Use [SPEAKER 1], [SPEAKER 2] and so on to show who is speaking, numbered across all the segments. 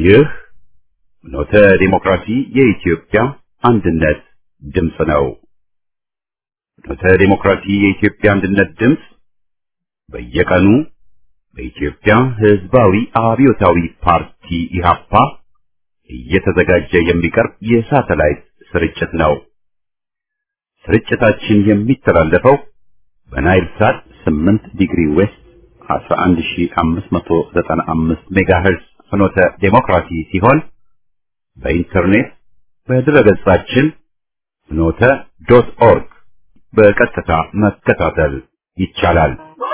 [SPEAKER 1] ይህ ኖተ ዲሞክራሲ የኢትዮጵያ አንድነት ድምፅ ነው። ኖተ ዲሞክራሲ የኢትዮጵያ አንድነት ድምፅ በየቀኑ በኢትዮጵያ ሕዝባዊ አብዮታዊ ፓርቲ ኢህአፓ እየተዘጋጀ የሚቀርብ የሳተላይት ስርጭት ነው። ስርጭታችን የሚተላለፈው በናይል ሳት 8 ዲግሪ ዌስት 11595 ሜጋሄርዝ ፍኖተ ዴሞክራሲ ሲሆን በኢንተርኔት በድረገጻችን ፍኖተ ዶት ኦርግ በቀጥታ መከታተል ይቻላል።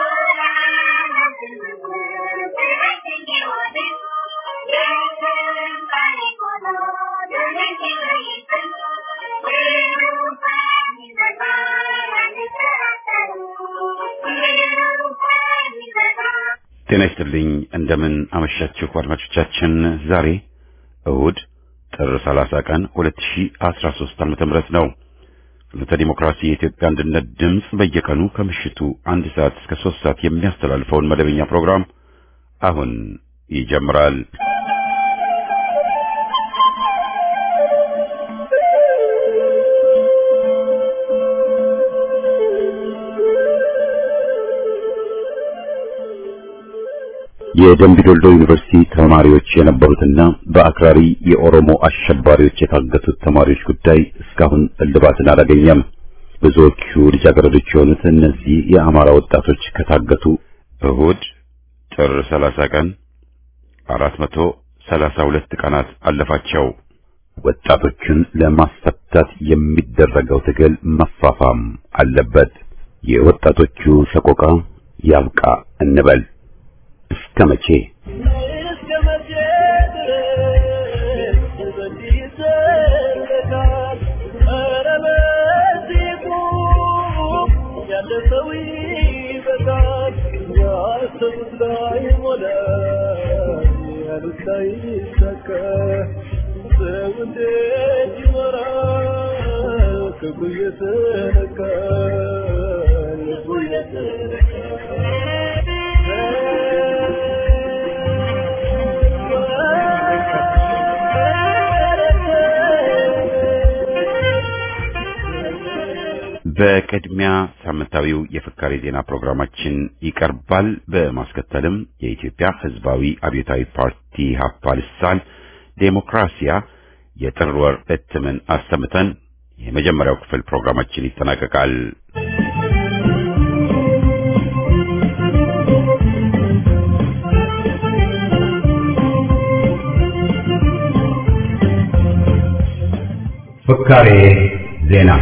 [SPEAKER 1] ጤና ይስጥልኝ። እንደምን አመሻችሁ አድማጮቻችን። ዛሬ እሁድ ጥር 30 ቀን 2013 ዓመተ ምህረት ነው። ፍኖተ ዲሞክራሲ የኢትዮጵያ አንድነት ድምፅ በየቀኑ ከምሽቱ አንድ ሰዓት እስከ ሶስት ሰዓት የሚያስተላልፈውን መደበኛ ፕሮግራም አሁን ይጀምራል። የደምቢዶልዶ ዩኒቨርሲቲ ተማሪዎች የነበሩትና በአክራሪ የኦሮሞ አሸባሪዎች የታገቱት ተማሪዎች ጉዳይ እስካሁን እልባትን አላገኘም። ብዙዎቹ ልጃገረዶች የሆኑት እነዚህ የአማራ ወጣቶች ከታገቱ እሁድ ጥር 30 ቀን 432 ቀናት አለፋቸው። ወጣቶቹን ለማስፈታት የሚደረገው ትግል መፋፋም አለበት። የወጣቶቹ ሰቆቃ ያብቃ እንበል። እስከ መቼ በቅድሚያ ሳምንታዊው የፍካሬ ዜና ፕሮግራማችን ይቀርባል። በማስከተልም የኢትዮጵያ ሕዝባዊ አብዮታዊ ፓርቲ ሀፓ ልሳን ዴሞክራሲያ የጥር ወር እትምን አሰምተን የመጀመሪያው ክፍል ፕሮግራማችን ይጠናቀቃል። ፍካሬ ዜና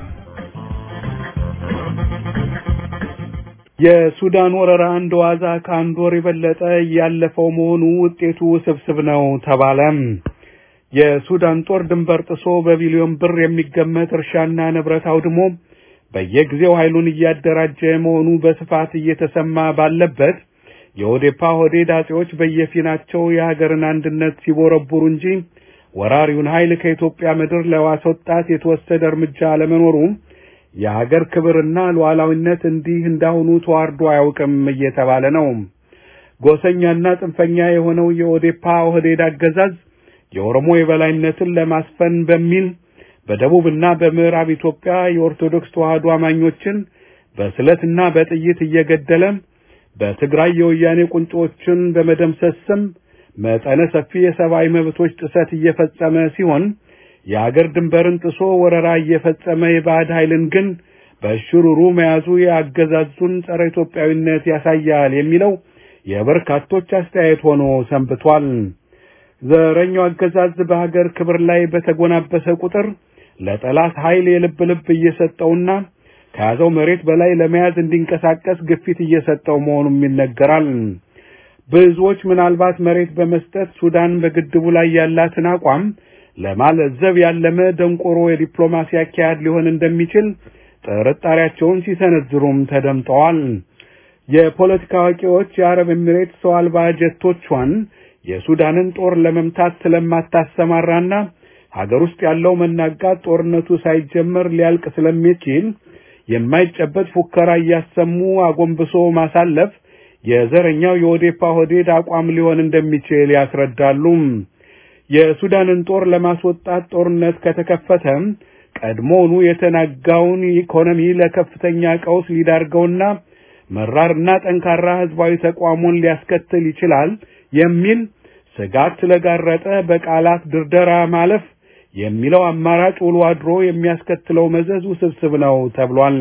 [SPEAKER 2] የሱዳን ወረራ እንደ ዋዛ ከአንድ ወር የበለጠ ያለፈው መሆኑ ውጤቱ ውስብስብ ነው ተባለም። የሱዳን ጦር ድንበር ጥሶ በቢሊዮን ብር የሚገመት እርሻና ንብረት አውድሞ በየጊዜው ኃይሉን እያደራጀ መሆኑ በስፋት እየተሰማ ባለበት የኦዴፓ ሆዴድ አጼዎች በየፊናቸው የሀገርን አንድነት ሲቦረቡሩ እንጂ ወራሪውን ኃይል ከኢትዮጵያ ምድር ለማስወጣት የተወሰደ እርምጃ አለመኖሩ የሀገር ክብርና ሉዓላዊነት እንዲህ እንዳሁኑ ተዋርዶ አያውቅም እየተባለ ነው። ጎሰኛና ጽንፈኛ የሆነው የኦዴፓ ኦህዴድ አገዛዝ የኦሮሞ የበላይነትን ለማስፈን በሚል በደቡብና በምዕራብ ኢትዮጵያ የኦርቶዶክስ ተዋሕዶ አማኞችን በስለትና በጥይት እየገደለ በትግራይ የወያኔ ቁንጮችን በመደምሰስ ስም መጠነ ሰፊ የሰብአዊ መብቶች ጥሰት እየፈጸመ ሲሆን የአገር ድንበርን ጥሶ ወረራ እየፈጸመ የባዕድ ኃይልን ግን በሽሩሩ መያዙ የአገዛዙን ጸረ ኢትዮጵያዊነት ያሳያል የሚለው የበርካቶች አስተያየት ሆኖ ሰንብቷል። ዘረኛው አገዛዝ በሀገር ክብር ላይ በተጎናበሰ ቁጥር ለጠላት ኃይል የልብ ልብ እየሰጠውና ከያዘው መሬት በላይ ለመያዝ እንዲንቀሳቀስ ግፊት እየሰጠው መሆኑም ይነገራል። ብዙዎች ምናልባት መሬት በመስጠት ሱዳን በግድቡ ላይ ያላትን አቋም ለማለዘብ ያለመ ደንቆሮ የዲፕሎማሲ አካሄድ ሊሆን እንደሚችል ጥርጣሬያቸውን ሲሰነዝሩም ተደምጠዋል። የፖለቲካ አዋቂዎች የአረብ ኤሚሬት ሰው አልባ ጀቶቿን የሱዳንን ጦር ለመምታት ስለማታሰማራና ሀገር ውስጥ ያለው መናጋት ጦርነቱ ሳይጀመር ሊያልቅ ስለሚችል የማይጨበጥ ፉከራ እያሰሙ አጎንብሶ ማሳለፍ የዘረኛው የኦዴፓ ሆዴድ አቋም ሊሆን እንደሚችል ያስረዳሉ። የሱዳንን ጦር ለማስወጣት ጦርነት ከተከፈተ ቀድሞውኑ የተናጋውን ኢኮኖሚ ለከፍተኛ ቀውስ ሊዳርገውና መራርና ጠንካራ ህዝባዊ ተቋሙን ሊያስከትል ይችላል የሚል ስጋት ስለጋረጠ በቃላት ድርደራ ማለፍ የሚለው አማራጭ ውሎ አድሮ የሚያስከትለው መዘዝ ውስብስብ ነው ተብሏል።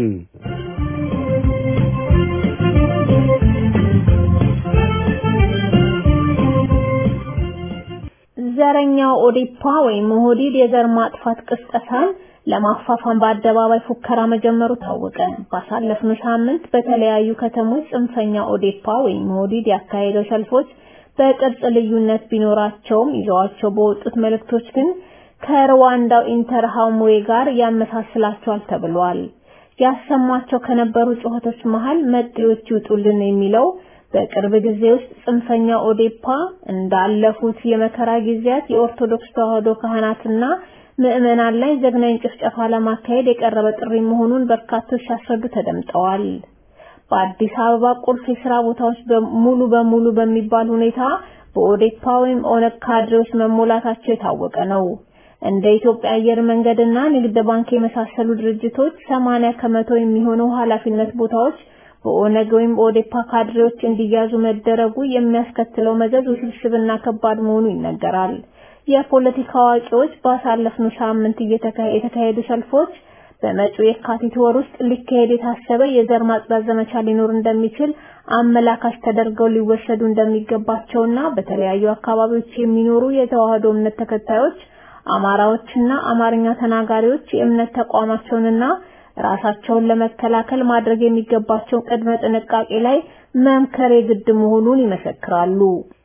[SPEAKER 3] ዘረኛው ኦዴፓ ወይም ኦህዴድ የዘር ማጥፋት ቅስቀሳን ለማፋፋም በአደባባይ ፉከራ መጀመሩ ታወቀ። ባሳለፍነው ሳምንት በተለያዩ ከተሞች ጽንፈኛ ኦዴፓ ወይም ኦህዴድ ያካሄደው ሰልፎች በቅርጽ ልዩነት ቢኖራቸውም ይዘዋቸው በወጡት መልእክቶች ግን ከሩዋንዳው ኢንተርሃምዌ ጋር ያመሳስላቸዋል ተብሏል። ያሰሟቸው ከነበሩ ጩኸቶች መሃል መጤዎች ይውጡልን የሚለው በቅርብ ጊዜ ውስጥ ጽንፈኛ ኦዴፓ እንዳለፉት የመከራ ጊዜያት የኦርቶዶክስ ተዋሕዶ ካህናትና ምዕመናን ላይ ዘግናኝ ጭፍጨፋ ለማካሄድ የቀረበ ጥሪ መሆኑን በርካቶች ሲያስረዱ ተደምጠዋል። በአዲስ አበባ ቁልፍ የስራ ቦታዎች ሙሉ በሙሉ በሚባል ሁኔታ በኦዴፓ ወይም ኦነግ ካድሬዎች መሞላታቸው የታወቀ ነው። እንደ ኢትዮጵያ አየር መንገድና ንግድ ባንክ የመሳሰሉ ድርጅቶች 80 ከመቶ የሚሆነው ኃላፊነት ቦታዎች በኦነግ ወይም ኦዴፓ ካድሬዎች እንዲያዙ መደረጉ የሚያስከትለው መዘዝ ውስብስብና ከባድ መሆኑ ይነገራል። የፖለቲካ አዋቂዎች ባሳለፍነው ሳምንት የተካሄዱ ሰልፎች በመጪው የካቲት ወር ውስጥ ሊካሄድ የታሰበ የዘር ማጽዳት ዘመቻ ሊኖር እንደሚችል አመላካች ተደርገው ሊወሰዱ እንደሚገባቸውና በተለያዩ አካባቢዎች የሚኖሩ የተዋህዶ እምነት ተከታዮች አማራዎችና አማርኛ ተናጋሪዎች የእምነት ተቋማቸውንና ራሳቸውን ለመከላከል ማድረግ የሚገባቸውን ቅድመ ጥንቃቄ ላይ መምከር የግድ መሆኑን ይመሰክራሉ።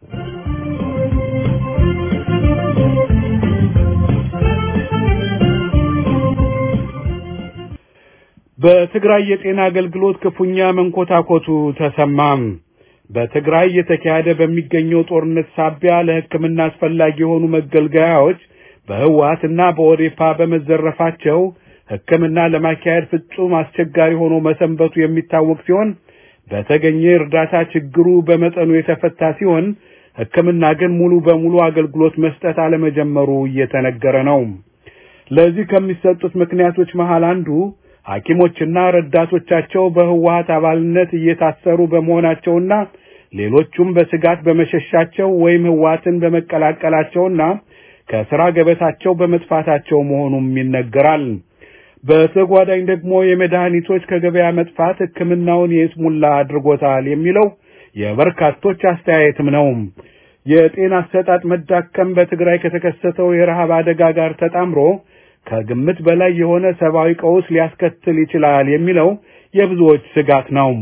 [SPEAKER 2] በትግራይ የጤና አገልግሎት ክፉኛ መንኮታኮቱ ተሰማም። በትግራይ እየተካሄደ በሚገኘው ጦርነት ሳቢያ ለሕክምና አስፈላጊ የሆኑ መገልገያዎች በህወሓትና በኦዴፓ በመዘረፋቸው ሕክምና ለማካሄድ ፍጹም አስቸጋሪ ሆኖ መሰንበቱ የሚታወቅ ሲሆን በተገኘ እርዳታ ችግሩ በመጠኑ የተፈታ ሲሆን ሕክምና ግን ሙሉ በሙሉ አገልግሎት መስጠት አለመጀመሩ እየተነገረ ነው። ለዚህ ከሚሰጡት ምክንያቶች መሃል አንዱ ሐኪሞችና ረዳቶቻቸው በህወሓት አባልነት እየታሰሩ በመሆናቸውና ሌሎቹም በስጋት በመሸሻቸው ወይም ህወሓትን በመቀላቀላቸውና ከስራ ገበታቸው በመጥፋታቸው መሆኑም ይነገራል። በተጓዳኝ ደግሞ የመድኃኒቶች ከገበያ መጥፋት ሕክምናውን የስሙላ አድርጎታል የሚለው የበርካቶች አስተያየትም ነው። የጤና አሰጣጥ መዳከም በትግራይ ከተከሰተው የረሃብ አደጋ ጋር ተጣምሮ ከግምት በላይ የሆነ ሰብአዊ ቀውስ ሊያስከትል ይችላል የሚለው የብዙዎች ስጋት ነው።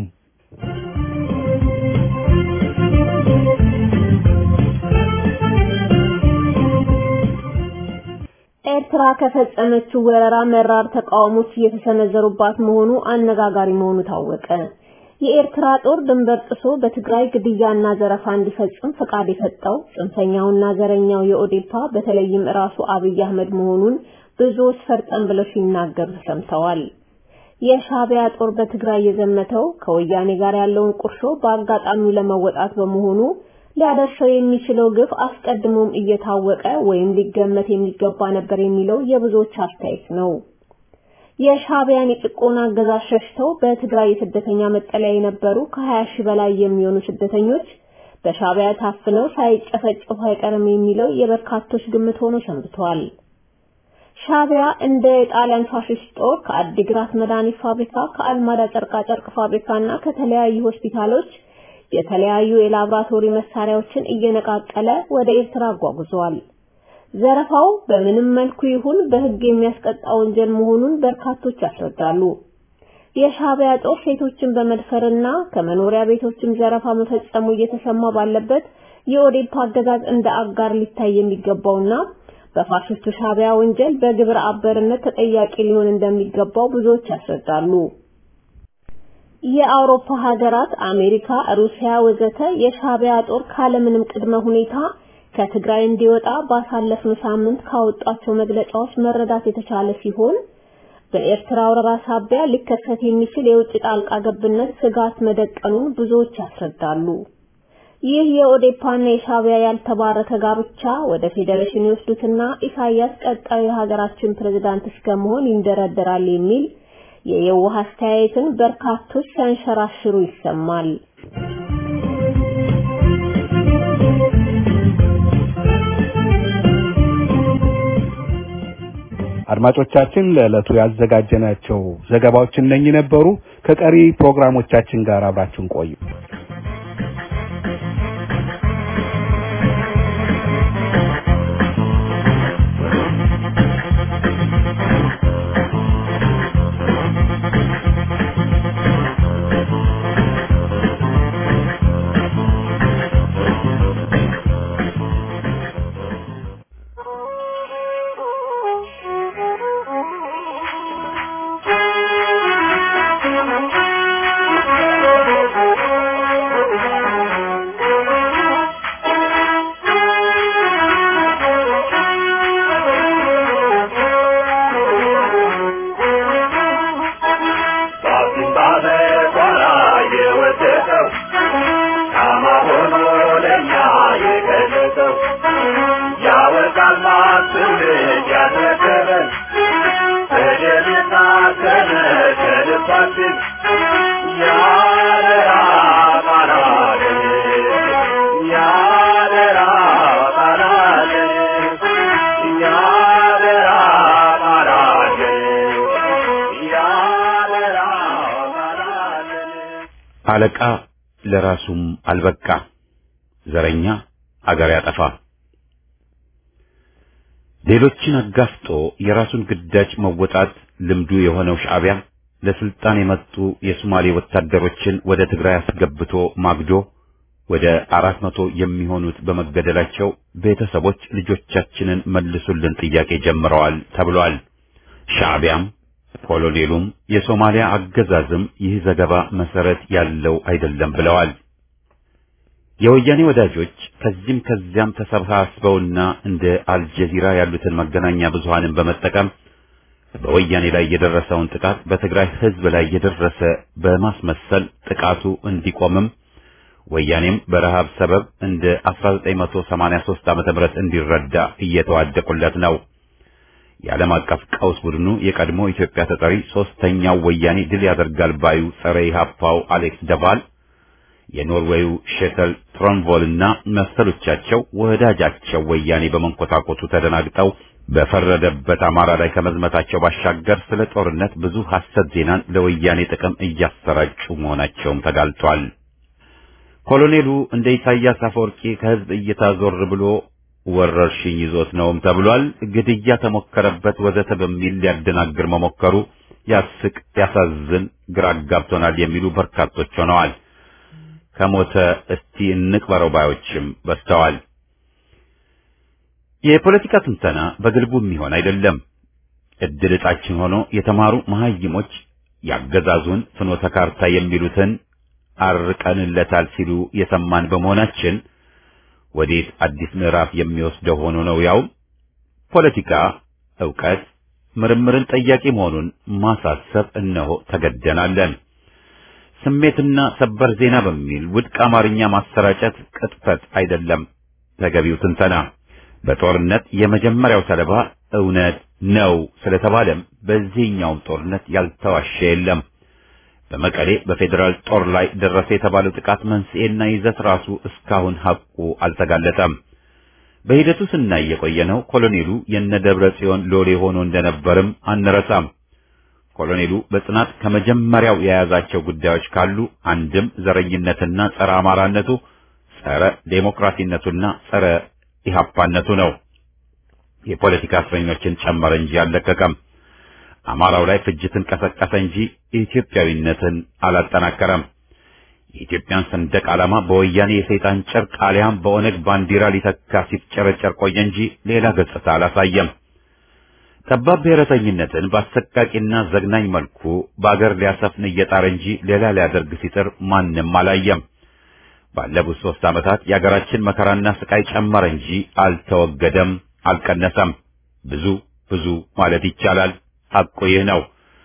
[SPEAKER 3] ኤርትራ ከፈጸመችው ወረራ መራር ተቃውሞች እየተሰነዘሩባት መሆኑ አነጋጋሪ መሆኑ ታወቀ። የኤርትራ ጦር ድንበር ጥሶ በትግራይ ግድያና ዘረፋ እንዲፈጽም ፈቃድ የሰጠው ጽንፈኛውና ዘረኛው የኦዴፓ በተለይም ራሱ አብይ አህመድ መሆኑን ብዙዎች ፈርጠም ብለው ሲናገሩ ተሰምተዋል። የሻቢያ ጦር በትግራይ የዘመተው ከወያኔ ጋር ያለውን ቁርሾ በአጋጣሚው ለመወጣት በመሆኑ ሊያደርሰው የሚችለው ግፍ አስቀድሞም እየታወቀ ወይም ሊገመት የሚገባ ነበር የሚለው የብዙዎች አስተያየት ነው። የሻቢያን የጭቆና አገዛዝ ሸሽተው በትግራይ የስደተኛ መጠለያ የነበሩ ከ20 ሺህ በላይ የሚሆኑ ስደተኞች በሻቢያ ታፍነው ሳይጨፈጨፉ አይቀርም የሚለው የበርካቶች ግምት ሆኖ ሰንብቷል። ሻቢያ እንደ የጣሊያን ፋሽስት ጦር ከአዲግራት መድኃኒት ፋብሪካ፣ ከአልማዳ ጨርቃ ጨርቅ ፋብሪካና ከተለያዩ ሆስፒታሎች የተለያዩ የላብራቶሪ መሳሪያዎችን እየነቃቀለ ወደ ኤርትራ አጓጉዟል። ዘረፋው በምንም መልኩ ይሁን በሕግ የሚያስቀጣ ወንጀል መሆኑን በርካቶች ያስረዳሉ። የሻቢያ ጦር ሴቶችን በመድፈርና ከመኖሪያ ቤቶችም ዘረፋ መፈጸሙ እየተሰማ ባለበት የኦዴፓ አገዛዝ እንደ አጋር ሊታይ የሚገባውና በፋሽስቱ ሻቢያ ወንጀል በግብረ አበርነት ተጠያቂ ሊሆን እንደሚገባው ብዙዎች ያስረዳሉ። የአውሮፓ ሀገራት አሜሪካ፣ ሩሲያ ወዘተ የሻቢያ ጦር ካለምንም ቅድመ ሁኔታ ከትግራይ እንዲወጣ ባሳለፍነው ሳምንት ካወጧቸው መግለጫዎች መረዳት የተቻለ ሲሆን በኤርትራ ወረራ ሳቢያ ሊከሰት የሚችል የውጭ ጣልቃ ገብነት ስጋት መደቀኑን ብዙዎች ያስረዳሉ። ይህ የኦዴፓና የሻዕቢያ ያልተባረከ ጋብቻ ወደ ፌዴሬሽን ይወስዱትና ኢሳያስ ቀጣዩ የሀገራችን ፕሬዝዳንት እስከመሆን ይንደረደራል የሚል የየዋህ አስተያየትን በርካቶች ሲያንሸራሽሩ ይሰማል።
[SPEAKER 2] አድማጮቻችን ለዕለቱ ያዘጋጀናቸው ዘገባዎች እነኚህ ነበሩ። ከቀሪ ፕሮግራሞቻችን ጋር አብራችሁን ቆዩ።
[SPEAKER 1] አለቃ ለራሱም አልበቃ፣ ዘረኛ አገር ያጠፋ። ሌሎችን አጋፍጦ የራሱን ግዳጅ መወጣት ልምዱ የሆነው ሻዕቢያ ለስልጣን የመጡ የሶማሌ ወታደሮችን ወደ ትግራይ አስገብቶ ማግዶ ወደ አራት መቶ የሚሆኑት በመገደላቸው ቤተሰቦች ልጆቻችንን መልሱልን ጥያቄ ጀምረዋል ተብሏል። ሻዕቢያም ኮሎኔሉም የሶማሊያ አገዛዝም ይህ ዘገባ መሰረት ያለው አይደለም ብለዋል። የወያኔ ወዳጆች ከዚህም ከዚያም ተሰባስበውና እንደ አልጀዚራ ያሉትን መገናኛ ብዙሃንን በመጠቀም በወያኔ ላይ የደረሰውን ጥቃት በትግራይ ሕዝብ ላይ የደረሰ በማስመሰል ጥቃቱ እንዲቆምም ወያኔም በረሃብ ሰበብ እንደ 1983 ዓመተ ምህረት እንዲረዳ እየተዋደቁለት ነው። የዓለም አቀፍ ቀውስ ቡድኑ የቀድሞ ኢትዮጵያ ተጠሪ ሶስተኛው ወያኔ ድል ያደርጋል ባዩ ጸረ ኢህአፓው አሌክስ ደቫል የኖርዌዩ ሼተል ትሮንቮል እና መሰሎቻቸው ወዳጃቸው ወያኔ በመንኮታኮቱ ተደናግጠው በፈረደበት አማራ ላይ ከመዝመታቸው ባሻገር ስለ ጦርነት ብዙ ሐሰት ዜናን ለወያኔ ጥቅም እያሰራጩ መሆናቸውም ተጋልጧል። ኮሎኔሉ እንደ ኢሳያስ አፈወርቂ ከህዝብ እይታ ዞር ብሎ ወረርሽኝ ይዞት ነውም ተብሏል። ግድያ ተሞከረበት ወዘተ በሚል ሊያደናግር መሞከሩ ያስቅ፣ ያሳዝን፣ ግራ አጋብቶናል የሚሉ በርካቶች ሆነዋል። ከሞተ እስቲ እንቅበረው ባዮችም በዝተዋል። የፖለቲካ ትንተና በግልቡ የሚሆን አይደለም። እድል ዕጣችን ሆኖ የተማሩ መሐይሞች ያገዛዙን ፍኖተ ካርታ የሚሉትን አርቀንለታል ሲሉ የሰማን በመሆናችን ወዴት አዲስ ምዕራፍ የሚወስደው ሆኖ ነው። ያው ፖለቲካ ዕውቀት፣ ምርምርን ጠያቂ መሆኑን ማሳሰብ እነሆ ተገደናለን። ስሜትና ሰበር ዜና በሚል ውድቅ አማርኛ ማሰራጨት ቅጥፈት አይደለም። ተገቢው ትንተና በጦርነት የመጀመሪያው ሰለባ እውነት ነው ስለተባለም በዚህኛውም ጦርነት ያልተዋሸ የለም። በመቀሌ በፌዴራል ጦር ላይ ደረሰ የተባለው ጥቃት መንስኤና ይዘት ራሱ እስካሁን ሐቁ አልተጋለጠም። በሂደቱ ስናይ የቆየነው ኮሎኔሉ የነደብረ ጽዮን ሎሌ ሆኖ እንደነበርም አንረሳም። ኮሎኔሉ በጽናት ከመጀመሪያው የያዛቸው ጉዳዮች ካሉ አንድም ዘረኝነትና ጸረ አማራነቱ፣ ጸረ ዴሞክራሲነቱና ጸረ ኢህአፓነቱ ነው። የፖለቲካ እስረኞችን ጨመረ እንጂ አልለቀቀም። አማራው ላይ ፍጅትን ቀሰቀሰ እንጂ ኢትዮጵያዊነትን አላጠናከረም። የኢትዮጵያን ሰንደቅ ዓላማ በወያኔ የሰይጣን ጨርቅ አሊያም በኦነግ ባንዲራ ሊተካ ሲፍጨረጨር ቆየ እንጂ ሌላ ገጽታ አላሳየም። ጠባብ ብሔረተኝነትን በአሰቃቂና ዘግናኝ መልኩ በአገር ሊያሰፍን እየጣረ እንጂ ሌላ ሊያደርግ ሲጥር ማንም አላየም። ባለፉት ሦስት ዓመታት የአገራችን መከራና ስቃይ ጨመረ እንጂ አልተወገደም፣ አልቀነሰም። ብዙ ብዙ ማለት ይቻላል። ሐቁ ይህ ነው።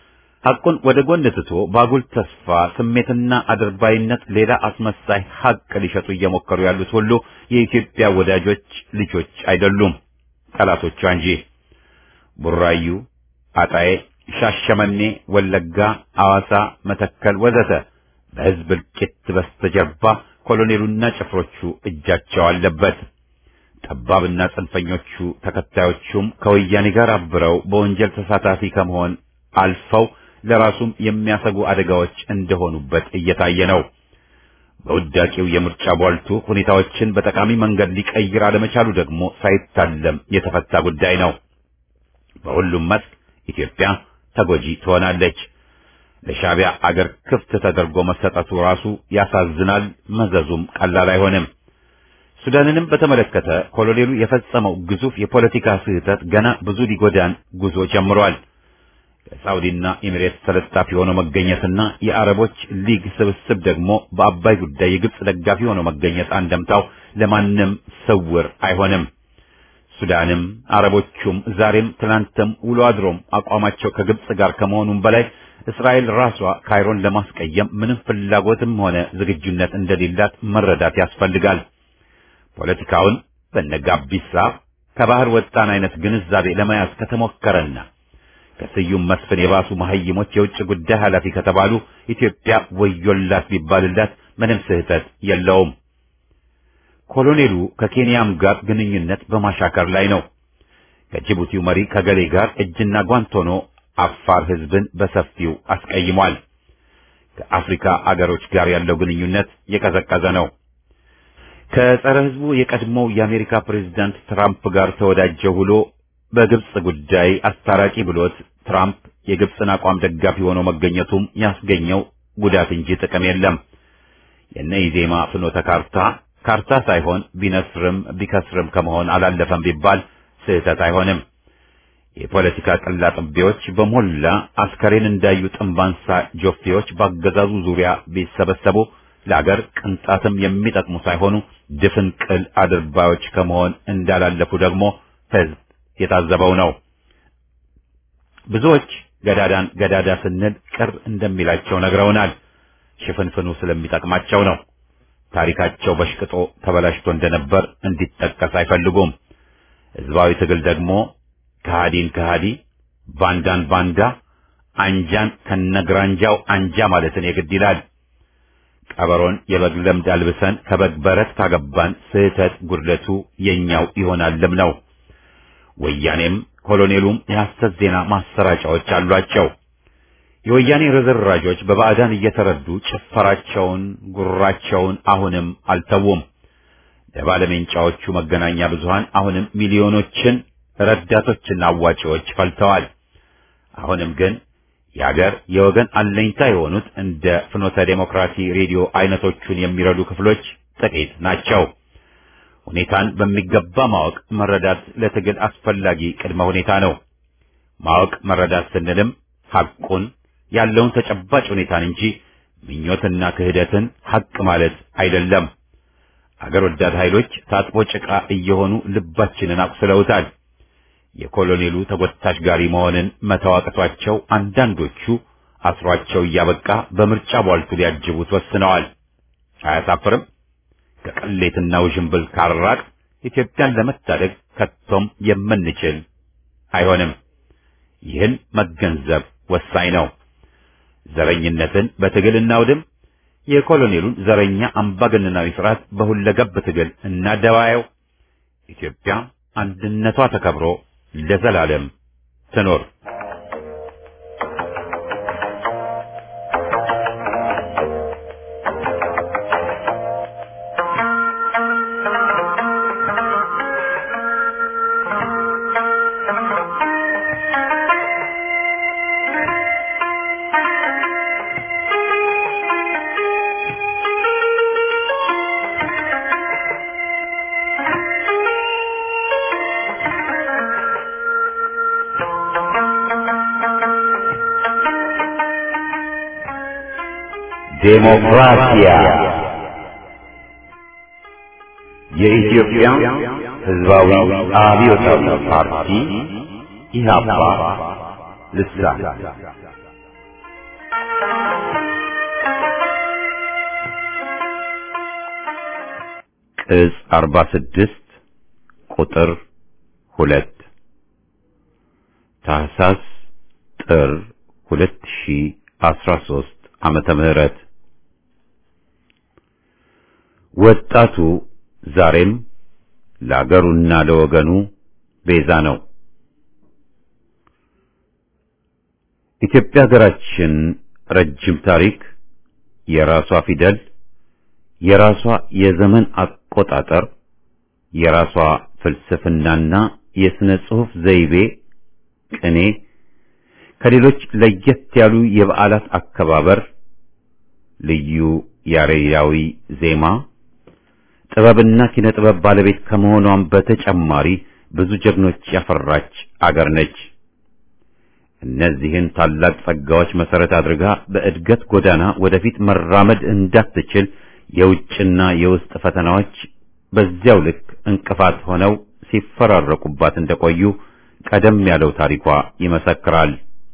[SPEAKER 1] ሐቁን ወደ ጎን ትቶ ባጉል ተስፋ ስሜትና አድርባይነት ሌላ አስመሳይ ሐቅ ሊሸጡ እየሞከሩ ያሉት ሁሉ የኢትዮጵያ ወዳጆች ልጆች አይደሉም፣ ጠላቶቿ እንጂ። ቡራዩ፣ አጣዬ፣ ሻሸመኔ፣ ወለጋ፣ አዋሳ፣ መተከል ወዘተ በሕዝብ እልቂት በስተጀርባ ኮሎኔሉና ጭፍሮቹ እጃቸው አለበት። ጠባብና ጽንፈኞቹ ተከታዮቹም ከወያኔ ጋር አብረው በወንጀል ተሳታፊ ከመሆን አልፈው ለራሱም የሚያሰጉ አደጋዎች እንደሆኑበት እየታየ ነው። በውዳቂው የምርጫ ቧልቱ ሁኔታዎችን በጠቃሚ መንገድ ሊቀይር አለመቻሉ ደግሞ ሳይታለም የተፈታ ጉዳይ ነው። በሁሉም መስክ ኢትዮጵያ ተጎጂ ትሆናለች። ለሻዕቢያ አገር ክፍት ተደርጎ መሰጠቱ ራሱ ያሳዝናል። መዘዙም ቀላል አይሆንም። ሱዳንንም በተመለከተ ኮሎኔሉ የፈጸመው ግዙፍ የፖለቲካ ስህተት ገና ብዙ ሊጎዳን ጉዞ ጀምሯል። ከሳውዲና ኤሚሬትስ ተለጣፊ ሆኖ መገኘትና የአረቦች ሊግ ስብስብ ደግሞ በአባይ ጉዳይ የግብጽ ደጋፊ ሆኖ መገኘት አንደምታው ለማንም ስውር አይሆንም። ሱዳንም አረቦቹም ዛሬም ትናንትም ውሎ አድሮም አቋማቸው ከግብጽ ጋር ከመሆኑም በላይ እስራኤል ራሷ ካይሮን ለማስቀየም ምንም ፍላጎትም ሆነ ዝግጁነት እንደሌላት መረዳት ያስፈልጋል። ፖለቲካውን በነጋቢሳ ከባህር ወጣን አይነት ግንዛቤ ለመያዝ ከተሞከረና ከስዩም መስፍን የባሱ መሐይሞች የውጭ ጉዳይ ኃላፊ ከተባሉ ኢትዮጵያ ወዮላት ቢባልላት ምንም ስህተት የለውም። ኮሎኔሉ ከኬንያም ጋር ግንኙነት በማሻከር ላይ ነው። ከጅቡቲው መሪ ከገሌ ጋር እጅና ጓንት ሆኖ አፋር ሕዝብን በሰፊው አስቀይሟል። ከአፍሪካ አገሮች ጋር ያለው ግንኙነት የቀዘቀዘ ነው። ከጸረ ሕዝቡ የቀድሞው የአሜሪካ ፕሬዝዳንት ትራምፕ ጋር ተወዳጀ ብሎ በግብጽ ጉዳይ አስታራቂ ብሎት ትራምፕ የግብጽን አቋም ደጋፊ ሆኖ መገኘቱም ያስገኘው ጉዳት እንጂ ጥቅም የለም። የነ ኢዜማ ፍኖተ ካርታ ካርታ ሳይሆን ቢነስርም ቢከስርም ከመሆን አላለፈም ቢባል ስህተት አይሆንም። የፖለቲካ ቅላጥቤዎች በሞላ አስከሬን እንዳዩ ጥንባንሳ ጆፌዎች በአገዛዙ ዙሪያ ቢሰበሰቡ ለአገር ቅንጣትም የሚጠቅሙ ሳይሆኑ ድፍን ቅል አድርባዮች ከመሆን እንዳላለፉ ደግሞ ሕዝብ የታዘበው ነው። ብዙዎች ገዳዳን ገዳዳ ስንል ቅር እንደሚላቸው ነግረውናል። ሽፍንፍኑ ስለሚጠቅማቸው ነው። ታሪካቸው በሽቅጦ ተበላሽቶ እንደነበር እንዲጠቀስ አይፈልጉም። ሕዝባዊ ትግል ደግሞ ከሃዲን ከሃዲ፣ ባንዳን ባንዳ፣ አንጃን ከነግራንጃው አንጃ ማለትን የግድ ይላል። ቀበሮን የበግ ለምድ አልብሰን ከበግ በረት ካገባን ስህተት ጉድለቱ የኛው ይሆናልም ነው። ወያኔም ኮሎኔሉም የሐሰት ዜና ማሰራጫዎች አሏቸው። የወያኔ ርዝራዦች በባዕዳን እየተረዱ ጭፈራቸውን፣ ጉራቸውን አሁንም አልተዉም። ለባለሜንጫዎቹ መገናኛ ብዙሃን አሁንም ሚሊዮኖችን ረዳቶችና አዋጪዎች ፈልተዋል። አሁንም ግን የአገር የወገን አለኝታ የሆኑት እንደ ፍኖተ ዴሞክራሲ ሬዲዮ አይነቶቹን የሚረዱ ክፍሎች ጥቂት ናቸው። ሁኔታን በሚገባ ማወቅ መረዳት ለትግል አስፈላጊ ቅድመ ሁኔታ ነው። ማወቅ መረዳት ስንልም ሐቁን ያለውን ተጨባጭ ሁኔታን እንጂ ምኞትና ክህደትን ሐቅ ማለት አይደለም። አገር ወዳድ ኃይሎች ታጥቦ ጭቃ እየሆኑ ልባችንን አቁስለውታል። የኮሎኔሉ ተጎታች ጋሪ መሆንን መተዋቀቷቸው አንዳንዶቹ አስሯቸው እያበቃ በምርጫ ቧልቱ ሊያጅቡት ወስነዋል። አያሳፍርም? ከቅሌትና ውዥንብል ካራቅ ኢትዮጵያን ለመታደግ ከቶም የምንችል አይሆንም። ይህን መገንዘብ ወሳኝ ነው። ዘረኝነትን በትግል እናውድም። የኮሎኔሉን ዘረኛ አምባገነናዊ ስርዓት በሁለገብ ትግል እናደባየው። ኢትዮጵያ አንድነቷ ተከብሮ ለዘላለም ትኖር። ዴሞክራሲያ የኢትዮጵያ ሕዝባዊ አብዮታዊ ፓርቲ ኢህአፓ ልሳን እዝ 46 ቁጥር 2 ታህሳስ ጥር 2013 ዓመተ ምህረት ወጣቱ ዛሬም ለአገሩና ለወገኑ ቤዛ ነው። ኢትዮጵያ ሀገራችን ረጅም ታሪክ፣ የራሷ ፊደል፣ የራሷ የዘመን አቆጣጠር፣ የራሷ ፍልስፍናና የሥነ ጽሑፍ ዘይቤ፣ ቅኔ፣ ከሌሎች ለየት ያሉ የበዓላት አከባበር፣ ልዩ ያሬዳዊ ዜማ፣ ጥበብና ኪነ ጥበብ ባለቤት ከመሆኗም በተጨማሪ ብዙ ጀግኖች ያፈራች አገር ነች። እነዚህን ታላቅ ጸጋዎች መሰረት አድርጋ በእድገት ጎዳና ወደፊት መራመድ እንዳትችል የውጭና የውስጥ ፈተናዎች በዚያው ልክ እንቅፋት ሆነው ሲፈራረቁባት እንደቆዩ ቀደም ያለው ታሪኳ ይመሰክራል።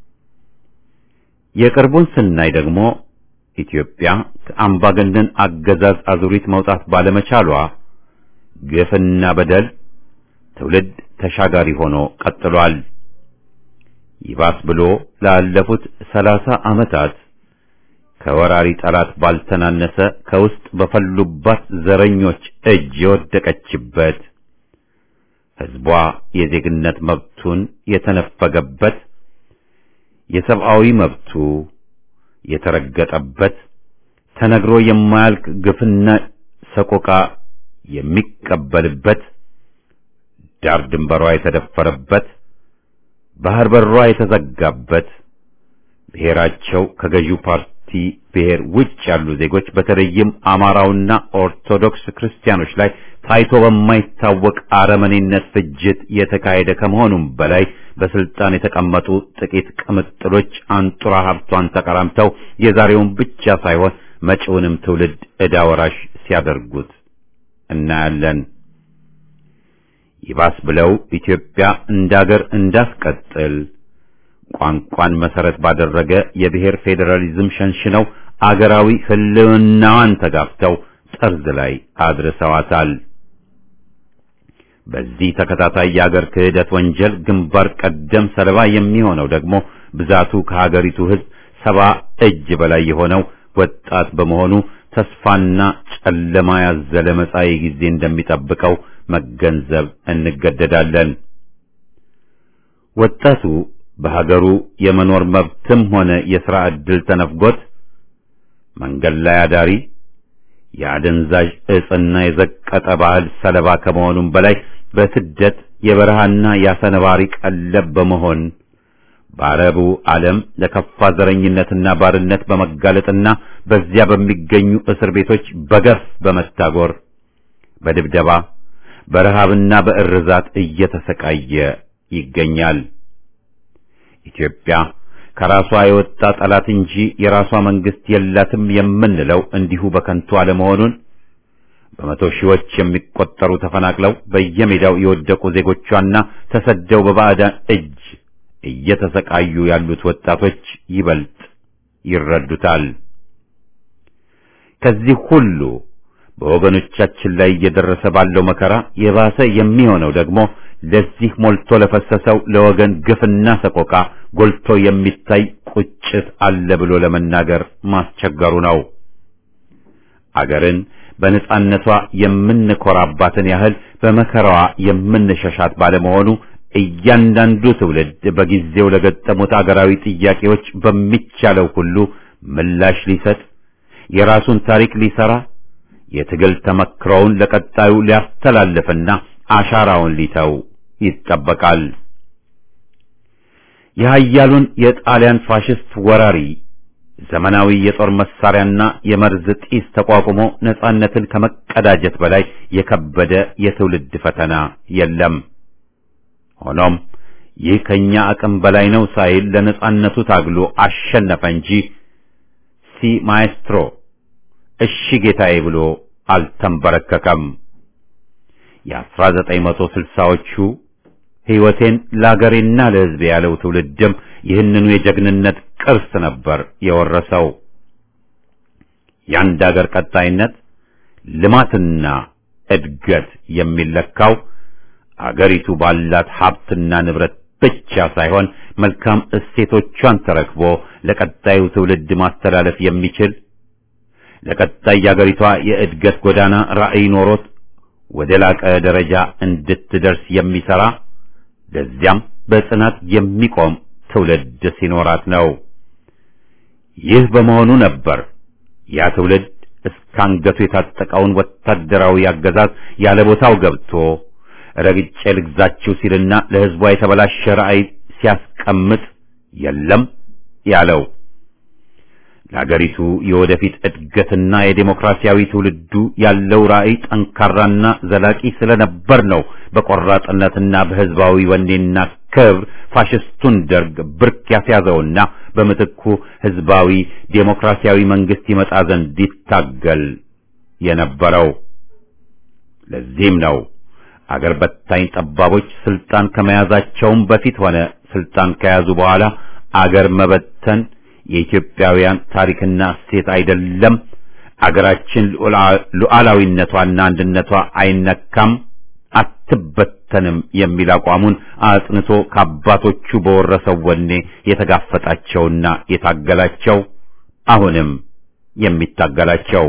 [SPEAKER 1] የቅርቡን ስናይ ደግሞ ኢትዮጵያ ከአምባገነን አገዛዝ አዙሪት መውጣት ባለመቻሏ ግፍና በደል ትውልድ ተሻጋሪ ሆኖ ቀጥሏል። ይባስ ብሎ ላለፉት ሰላሳ ዓመታት ከወራሪ ጠላት ባልተናነሰ ከውስጥ በፈሉባት ዘረኞች እጅ የወደቀችበት ሕዝቧ የዜግነት መብቱን የተነፈገበት የሰብአዊ መብቱ የተረገጠበት ተነግሮ የማያልቅ ግፍና ሰቆቃ የሚቀበልበት ዳር ድንበሯ የተደፈረበት ባህር በሯ የተዘጋበት ብሔራቸው ከገዢው ፓርቲ ብሔር ውጭ ያሉ ዜጎች በተለይም አማራውና ኦርቶዶክስ ክርስቲያኖች ላይ ታይቶ በማይታወቅ አረመኔነት ፍጅት የተካሄደ ከመሆኑም በላይ በስልጣን የተቀመጡ ጥቂት ቅምጥሎች አንጡራ ሀብቷን ተቀራምተው የዛሬውን ብቻ ሳይሆን መጪውንም ትውልድ ዕዳ ወራሽ ሲያደርጉት እናያለን። ይባስ ብለው ኢትዮጵያ እንዳገር እንዳስቀጥል ቋንቋን መሰረት ባደረገ የብሔር ፌዴራሊዝም ሸንሽነው አገራዊ ሕልውናዋን ተጋፍተው ጠርዝ ላይ አድርሰዋታል። በዚህ ተከታታይ የአገር ክህደት ወንጀል ግንባር ቀደም ሰለባ የሚሆነው ደግሞ ብዛቱ ከሀገሪቱ ሕዝብ ሰባ እጅ በላይ የሆነው ወጣት በመሆኑ ተስፋና ጨለማ ያዘለ መጻኢ ጊዜ እንደሚጠብቀው መገንዘብ እንገደዳለን። ወጣቱ በሀገሩ የመኖር መብትም ሆነ የሥራ ዕድል ተነፍጎት መንገድ ላይ አዳሪ የአደንዛዥ ዕጽና የዘቀጠ ባህል ሰለባ ከመሆኑም በላይ በስደት የበረሃና የአሰነባሪ ቀለብ በመሆን በአረቡ ዓለም ለከፋ ዘረኝነትና ባርነት በመጋለጥና በዚያ በሚገኙ እስር ቤቶች በገፍ በመታጎር በድብደባ በረሃብና በእርዛት እየተሰቃየ ይገኛል። ኢትዮጵያ ከራሷ የወጣ ጠላት እንጂ የራሷ መንግስት የላትም የምንለው እንዲሁ በከንቱ አለመሆኑን በመቶ ሺዎች የሚቆጠሩ ተፈናቅለው በየሜዳው የወደቁ ዜጎቿና ተሰደው በባዕዳን እጅ እየተሰቃዩ ያሉት ወጣቶች ይበልጥ ይረዱታል። ከዚህ ሁሉ በወገኖቻችን ላይ እየደረሰ ባለው መከራ የባሰ የሚሆነው ደግሞ ለዚህ ሞልቶ ለፈሰሰው ለወገን ግፍና ሰቆቃ ጎልቶ የሚታይ ቁጭት አለ ብሎ ለመናገር ማስቸገሩ ነው። አገርን በነጻነቷ የምንኮራባትን ያህል በመከራዋ የምንሸሻት ባለመሆኑ እያንዳንዱ ትውልድ በጊዜው ለገጠሙት አገራዊ ጥያቄዎች በሚቻለው ሁሉ ምላሽ ሊሰጥ የራሱን ታሪክ ሊሰራ የትግል ተመክሮውን ለቀጣዩ ሊያስተላልፍና አሻራውን ሊተው ይጠበቃል። የኃያሉን የጣሊያን ፋሽስት ወራሪ ዘመናዊ የጦር መሳሪያና የመርዝ ጢስ ተቋቁሞ ነጻነትን ከመቀዳጀት በላይ የከበደ የትውልድ ፈተና የለም። ሆኖም ይህ ከኛ አቅም በላይ ነው ሳይል ለነጻነቱ ታግሎ አሸነፈ እንጂ ሲ ማኤስትሮ እሺ ጌታዬ ብሎ አልተንበረከከም። የአስራ ዘጠኝ መቶ ስልሳዎቹ ሕይወቴን ለአገሬና ለሕዝቤ ያለው ትውልድም ይህንኑ የጀግንነት ቅርስ ነበር የወረሰው። የአንድ አገር ቀጣይነት ልማትና እድገት የሚለካው አገሪቱ ባላት ሀብትና ንብረት ብቻ ሳይሆን መልካም እሴቶቿን ተረክቦ ለቀጣዩ ትውልድ ማስተላለፍ የሚችል ለቀጣይ የአገሪቷ የእድገት ጎዳና ራዕይ ኖሮት ወደ ላቀ ደረጃ እንድትደርስ የሚሰራ ለዚያም በጽናት የሚቆም ትውልድ ሲኖራት ነው። ይህ በመሆኑ ነበር ያ ትውልድ እስከ አንገቱ የታጠቀውን ወታደራዊ አገዛዝ ያለ ቦታው ገብቶ ረግጬ ልግዛችሁ ሲልና ለሕዝቧ የተበላሸ ራዕይ ሲያስቀምጥ የለም ያለው። ለአገሪቱ የወደፊት እድገትና የዴሞክራሲያዊ ትውልዱ ያለው ራዕይ ጠንካራና ዘላቂ ስለነበር ነው በቆራጥነትና በሕዝባዊ ወኔና ክብር ፋሽስቱን ደርግ ብርክ ያስያዘውና በምትኩ ሕዝባዊ ዴሞክራሲያዊ መንግስት ይመጣ ዘንድ ይታገል የነበረው። ለዚህም ነው አገር በታኝ ጠባቦች ስልጣን ከመያዛቸውም በፊት ሆነ ስልጣን ከያዙ በኋላ አገር መበተን የኢትዮጵያውያን ታሪክና እሴት አይደለም፣ አገራችን ሉዓላዊነቷና አንድነቷ አይነካም፣ አትበተንም የሚል አቋሙን አጽንቶ ከአባቶቹ በወረሰው ወኔ የተጋፈጣቸውና የታገላቸው አሁንም የሚታገላቸው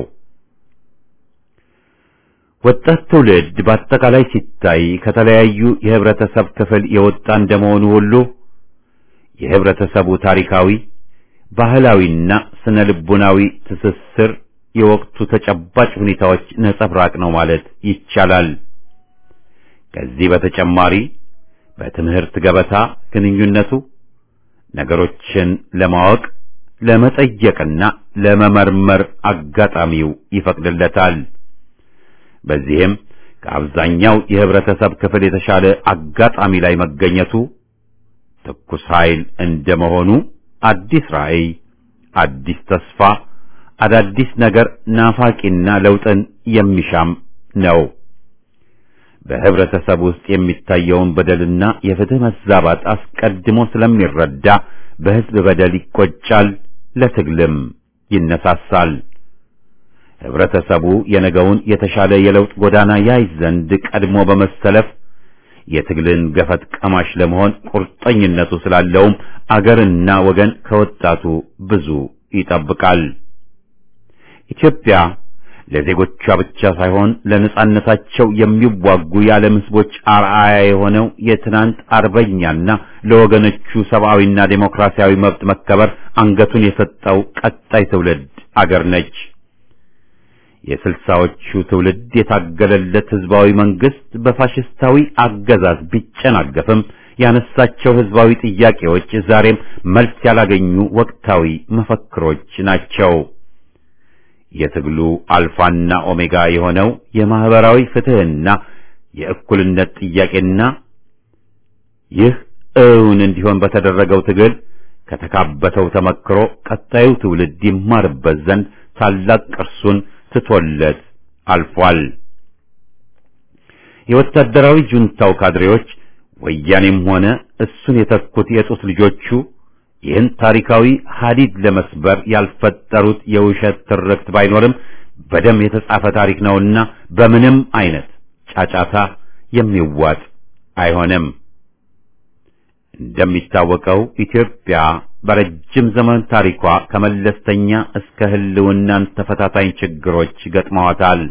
[SPEAKER 1] ወጣት ትውልድ በአጠቃላይ ሲታይ ከተለያዩ የህብረተሰብ ክፍል የወጣ እንደመሆኑ ሁሉ የህብረተሰቡ ታሪካዊ ባህላዊና ስነ ልቡናዊ ትስስር የወቅቱ ተጨባጭ ሁኔታዎች ነጸብራቅ ነው ማለት ይቻላል። ከዚህ በተጨማሪ በትምህርት ገበታ ግንኙነቱ ነገሮችን ለማወቅ ለመጠየቅና ለመመርመር አጋጣሚው ይፈቅድለታል። በዚህም ከአብዛኛው የህብረተሰብ ክፍል የተሻለ አጋጣሚ ላይ መገኘቱ ትኩስ ኃይል እንደመሆኑ አዲስ ራዕይ፣ አዲስ ተስፋ፣ አዳዲስ ነገር ናፋቂና ለውጥን የሚሻም ነው። በህብረተሰብ ውስጥ የሚታየውን በደልና የፍትህ መዛባት አስቀድሞ ስለሚረዳ በህዝብ በደል ይቆጫል፣ ለትግልም ይነሳሳል። ህብረተሰቡ የነገውን የተሻለ የለውጥ ጎዳና ያይ ዘንድ ቀድሞ በመሰለፍ የትግልን ገፈት ቀማሽ ለመሆን ቁርጠኝነቱ ስላለውም አገርና ወገን ከወጣቱ ብዙ ይጠብቃል። ኢትዮጵያ ለዜጎቿ ብቻ ሳይሆን ለነጻነታቸው የሚዋጉ የዓለም ህዝቦች አርአያ የሆነው የትናንት አርበኛና ለወገኖቹ ሰብአዊና ዴሞክራሲያዊ መብት መከበር አንገቱን የሰጠው ቀጣይ ትውልድ አገር ነች። የስልሳዎቹ ትውልድ የታገለለት ህዝባዊ መንግስት በፋሽስታዊ አገዛዝ ቢጨናገፍም ያነሳቸው ህዝባዊ ጥያቄዎች ዛሬም መልስ ያላገኙ ወቅታዊ መፈክሮች ናቸው። የትግሉ አልፋና ኦሜጋ የሆነው የማህበራዊ ፍትህና የእኩልነት ጥያቄና ይህ እውን እንዲሆን በተደረገው ትግል ከተካበተው ተመክሮ ቀጣዩ ትውልድ ይማርበት ዘንድ ታላቅ ቅርሱን ትቶለት አልፏል። የወታደራዊ ጁንታው ካድሬዎች ወያኔም ሆነ እሱን የተኩት የጡት ልጆቹ ይህን ታሪካዊ ሀዲድ ለመስበር ያልፈጠሩት የውሸት ትርክት ባይኖርም በደም የተጻፈ ታሪክ ነውና በምንም አይነት ጫጫታ የሚዋጥ አይሆንም። እንደሚታወቀው ኢትዮጵያ በረጅም ዘመን ታሪኳ ከመለስተኛ እስከ ህልውናን ተፈታታኝ ችግሮች ገጥመዋታል።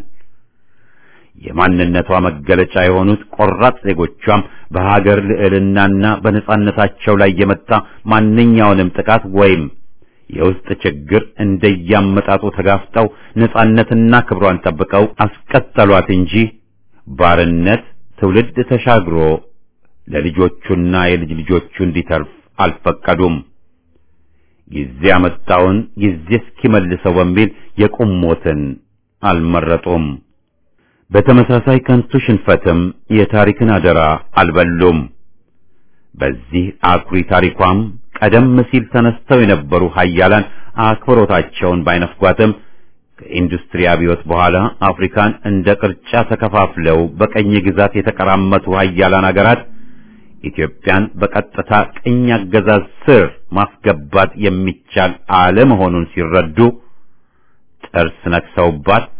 [SPEAKER 1] የማንነቷ መገለጫ የሆኑት ቆራጥ ዜጎቿም በሀገር ልዕልናና በነጻነታቸው ላይ የመጣ ማንኛውንም ጥቃት ወይም የውስጥ ችግር እንደያመጣጡ ተጋፍጠው ነጻነትና ክብሯን ጠብቀው አስቀጠሏት እንጂ ባርነት ትውልድ ተሻግሮ ለልጆቹና የልጅ ልጆቹ እንዲተርፍ አልፈቀዱም። ጊዜ ያመጣውን ጊዜ እስኪመልሰው በሚል የቁም ሞትን አልመረጡም። በተመሳሳይ ከንቱ ሽንፈትም የታሪክን አደራ አልበሉም። በዚህ አኩሪ ታሪኳም ቀደም ሲል ተነስተው የነበሩ ሀያላን አክብሮታቸውን ባይነፍጓትም ከኢንዱስትሪ አብዮት በኋላ አፍሪካን እንደ ቅርጫ ተከፋፍለው በቀኝ ግዛት የተቀራመቱ ሀያላን አገራት ኢትዮጵያን በቀጥታ ቅኝ አገዛዝ ስር ማስገባት የሚቻል አለመሆኑን ሲረዱ ጥርስ ነክሰውባት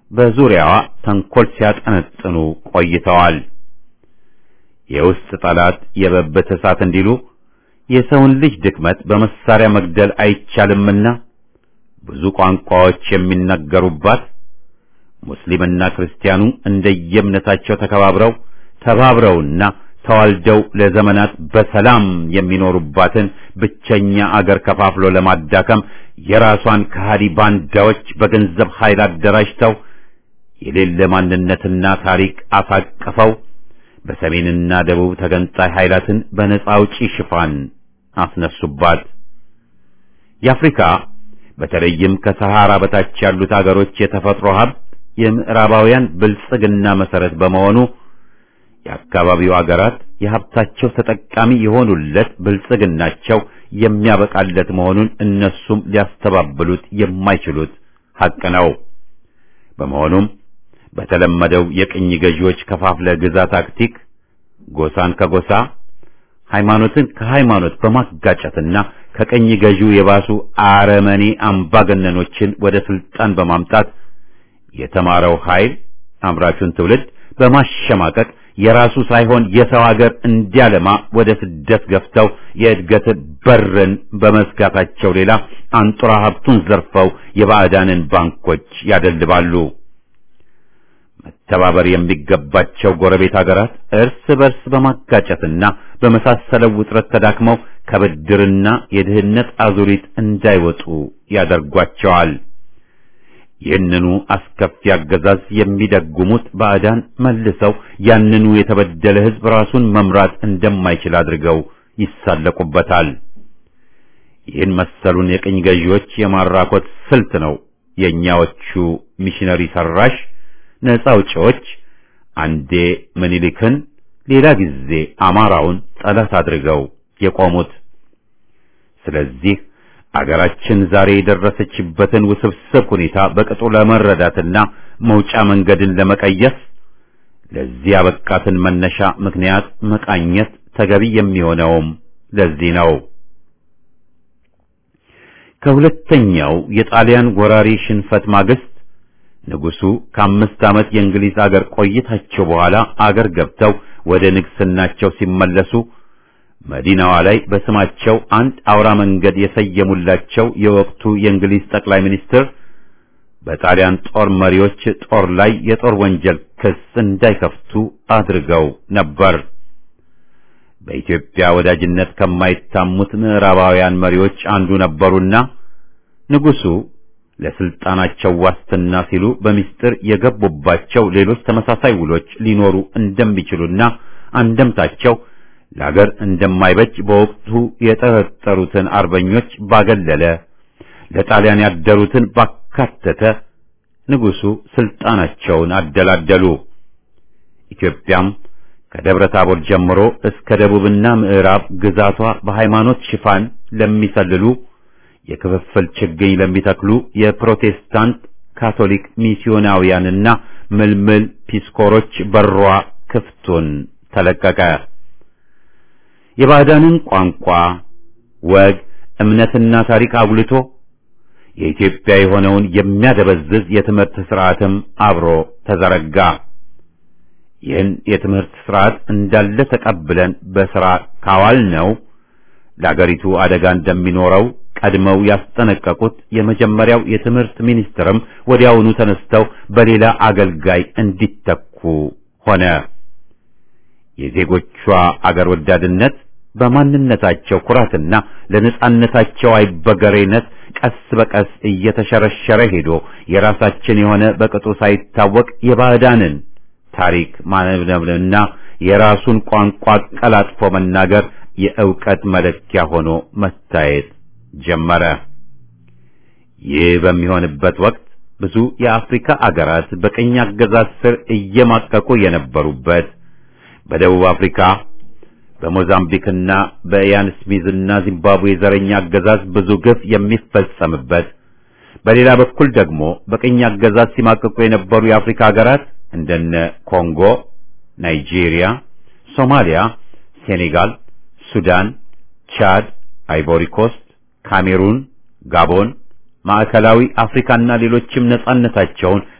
[SPEAKER 1] በዙሪያዋ ተንኮል ሲያጠነጥኑ ቆይተዋል። የውስጥ ጠላት የበበት እሳት እንዲሉ የሰውን ልጅ ድክመት በመሳሪያ መግደል አይቻልምና ብዙ ቋንቋዎች የሚነገሩባት ሙስሊምና ክርስቲያኑ እንደየእምነታቸው ተከባብረው ተባብረውና ተዋልደው ለዘመናት በሰላም የሚኖሩባትን ብቸኛ አገር ከፋፍሎ ለማዳከም የራሷን ከሃዲ ባንዳዎች በገንዘብ ኃይል አደራጅተው የሌለ ማንነትና ታሪክ አሳቅፈው በሰሜንና ደቡብ ተገንጣይ ኃይላትን በነጻ አውጪ ሽፋን አስነሱባት። የአፍሪካ በተለይም ከሰሃራ በታች ያሉት አገሮች የተፈጥሮ ሀብት የምዕራባውያን ብልጽግና መሰረት በመሆኑ የአካባቢው አገራት የሀብታቸው ተጠቃሚ የሆኑለት ብልጽግናቸው የሚያበቃለት መሆኑን እነሱም ሊያስተባብሉት የማይችሉት ሐቅ ነው። በመሆኑም በተለመደው የቅኝ ገዢዎች ከፋፍለ ግዛ ታክቲክ ጎሳን ከጎሳ ሃይማኖትን ከሃይማኖት በማጋጨትና ከቅኝ ገዢው የባሱ አረመኔ አምባገነኖችን ወደ ስልጣን በማምጣት የተማረው ኃይል አምራቹን ትውልድ በማሸማቀቅ የራሱ ሳይሆን የሰው ሀገር እንዲያለማ ወደ ስደት ገፍተው የእድገት በርን በመዝጋታቸው ሌላ አንጡራ ሀብቱን ዘርፈው የባዕዳንን ባንኮች ያደልባሉ። መተባበር የሚገባቸው ጎረቤት ሀገራት እርስ በርስ በማጋጨትና በመሳሰለው ውጥረት ተዳክመው ከብድርና የድህነት አዙሪት እንዳይወጡ ያደርጓቸዋል። ይህንኑ አስከፊ አገዛዝ የሚደጉሙት ባዕዳን መልሰው ያንኑ የተበደለ ሕዝብ ራሱን መምራት እንደማይችል አድርገው ይሳለቁበታል። ይህን መሰሉን የቅኝ ገዢዎች የማራኮት ስልት ነው የእኛዎቹ ሚሽነሪ ሰራሽ ነፃ አውጪዎች አንዴ ምኒልክን ሌላ ጊዜ አማራውን ጠላት አድርገው የቆሙት። ስለዚህ አገራችን ዛሬ የደረሰችበትን ውስብስብ ሁኔታ በቅጡ ለመረዳትና መውጫ መንገድን ለመቀየስ ለዚህ ያበቃትን መነሻ ምክንያት መቃኘት ተገቢ የሚሆነውም ለዚህ ነው። ከሁለተኛው የጣሊያን ወራሪ ሽንፈት ማግስት ንጉሱ ከአምስት ዓመት የእንግሊዝ አገር ቆይታቸው በኋላ አገር ገብተው ወደ ንግስናቸው ሲመለሱ መዲናዋ ላይ በስማቸው አንድ አውራ መንገድ የሰየሙላቸው የወቅቱ የእንግሊዝ ጠቅላይ ሚኒስትር በጣሊያን ጦር መሪዎች ጦር ላይ የጦር ወንጀል ክስ እንዳይከፍቱ አድርገው ነበር። በኢትዮጵያ ወዳጅነት ከማይታሙት ምዕራባውያን መሪዎች አንዱ ነበሩና ንጉሱ ለስልጣናቸው ዋስትና ሲሉ በሚስጥር የገቡባቸው ሌሎች ተመሳሳይ ውሎች ሊኖሩ እንደሚችሉና አንደምታቸው ለአገር እንደማይበጅ በወቅቱ የጠረጠሩትን አርበኞች ባገለለ ለጣሊያን ያደሩትን ባካተተ ንጉሱ ስልጣናቸውን አደላደሉ። ኢትዮጵያም ከደብረ ታቦር ጀምሮ እስከ ደቡብና ምዕራብ ግዛቷ በሃይማኖት ሽፋን ለሚሰልሉ የክፍፍል ችግኝ ለሚተክሉ የፕሮቴስታንት ካቶሊክ ሚስዮናውያንና ምልምል ፒስኮሮች በሯ ክፍቱን ተለቀቀ። የባዕዳንን ቋንቋ፣ ወግ፣ እምነትና ታሪክ አጉልቶ የኢትዮጵያ የሆነውን የሚያደበዝዝ የትምህርት ስርዓትም አብሮ ተዘረጋ። ይህን የትምህርት ስርዓት እንዳለ ተቀብለን በሥራ ካዋል ነው ለአገሪቱ አደጋ እንደሚኖረው ቀድመው ያስጠነቀቁት የመጀመሪያው የትምህርት ሚኒስትርም ወዲያውኑ ተነስተው በሌላ አገልጋይ እንዲተኩ ሆነ። የዜጎቿ አገር ወዳድነት በማንነታቸው ኩራትና ለነጻነታቸው አይበገሬነት ቀስ በቀስ እየተሸረሸረ ሄዶ የራሳችን የሆነ በቅጡ ሳይታወቅ የባዕዳንን ታሪክ ማነብነብና የራሱን ቋንቋ ቀላጥፎ መናገር የእውቀት መለኪያ ሆኖ መታየት ጀመረ። ይህ በሚሆንበት ወቅት ብዙ የአፍሪካ አገራት በቅኝ አገዛዝ ስር እየማቀቁ የነበሩበት በደቡብ አፍሪካ በሞዛምቢክና በኢያን ስሚዝና ዚምባብዌ ዘረኛ አገዛዝ ብዙ ግፍ የሚፈጸምበት፣ በሌላ በኩል ደግሞ በቅኝ አገዛዝ ሲማቀቁ የነበሩ የአፍሪካ ሀገራት እንደነ ኮንጎ፣ ናይጄሪያ፣ ሶማሊያ፣ ሴኔጋል፣ ሱዳን፣ ቻድ፣ አይቮሪ ኮስት፣ ካሜሩን፣ ጋቦን፣ ማዕከላዊ አፍሪካና ሌሎችም ነጻነታቸውን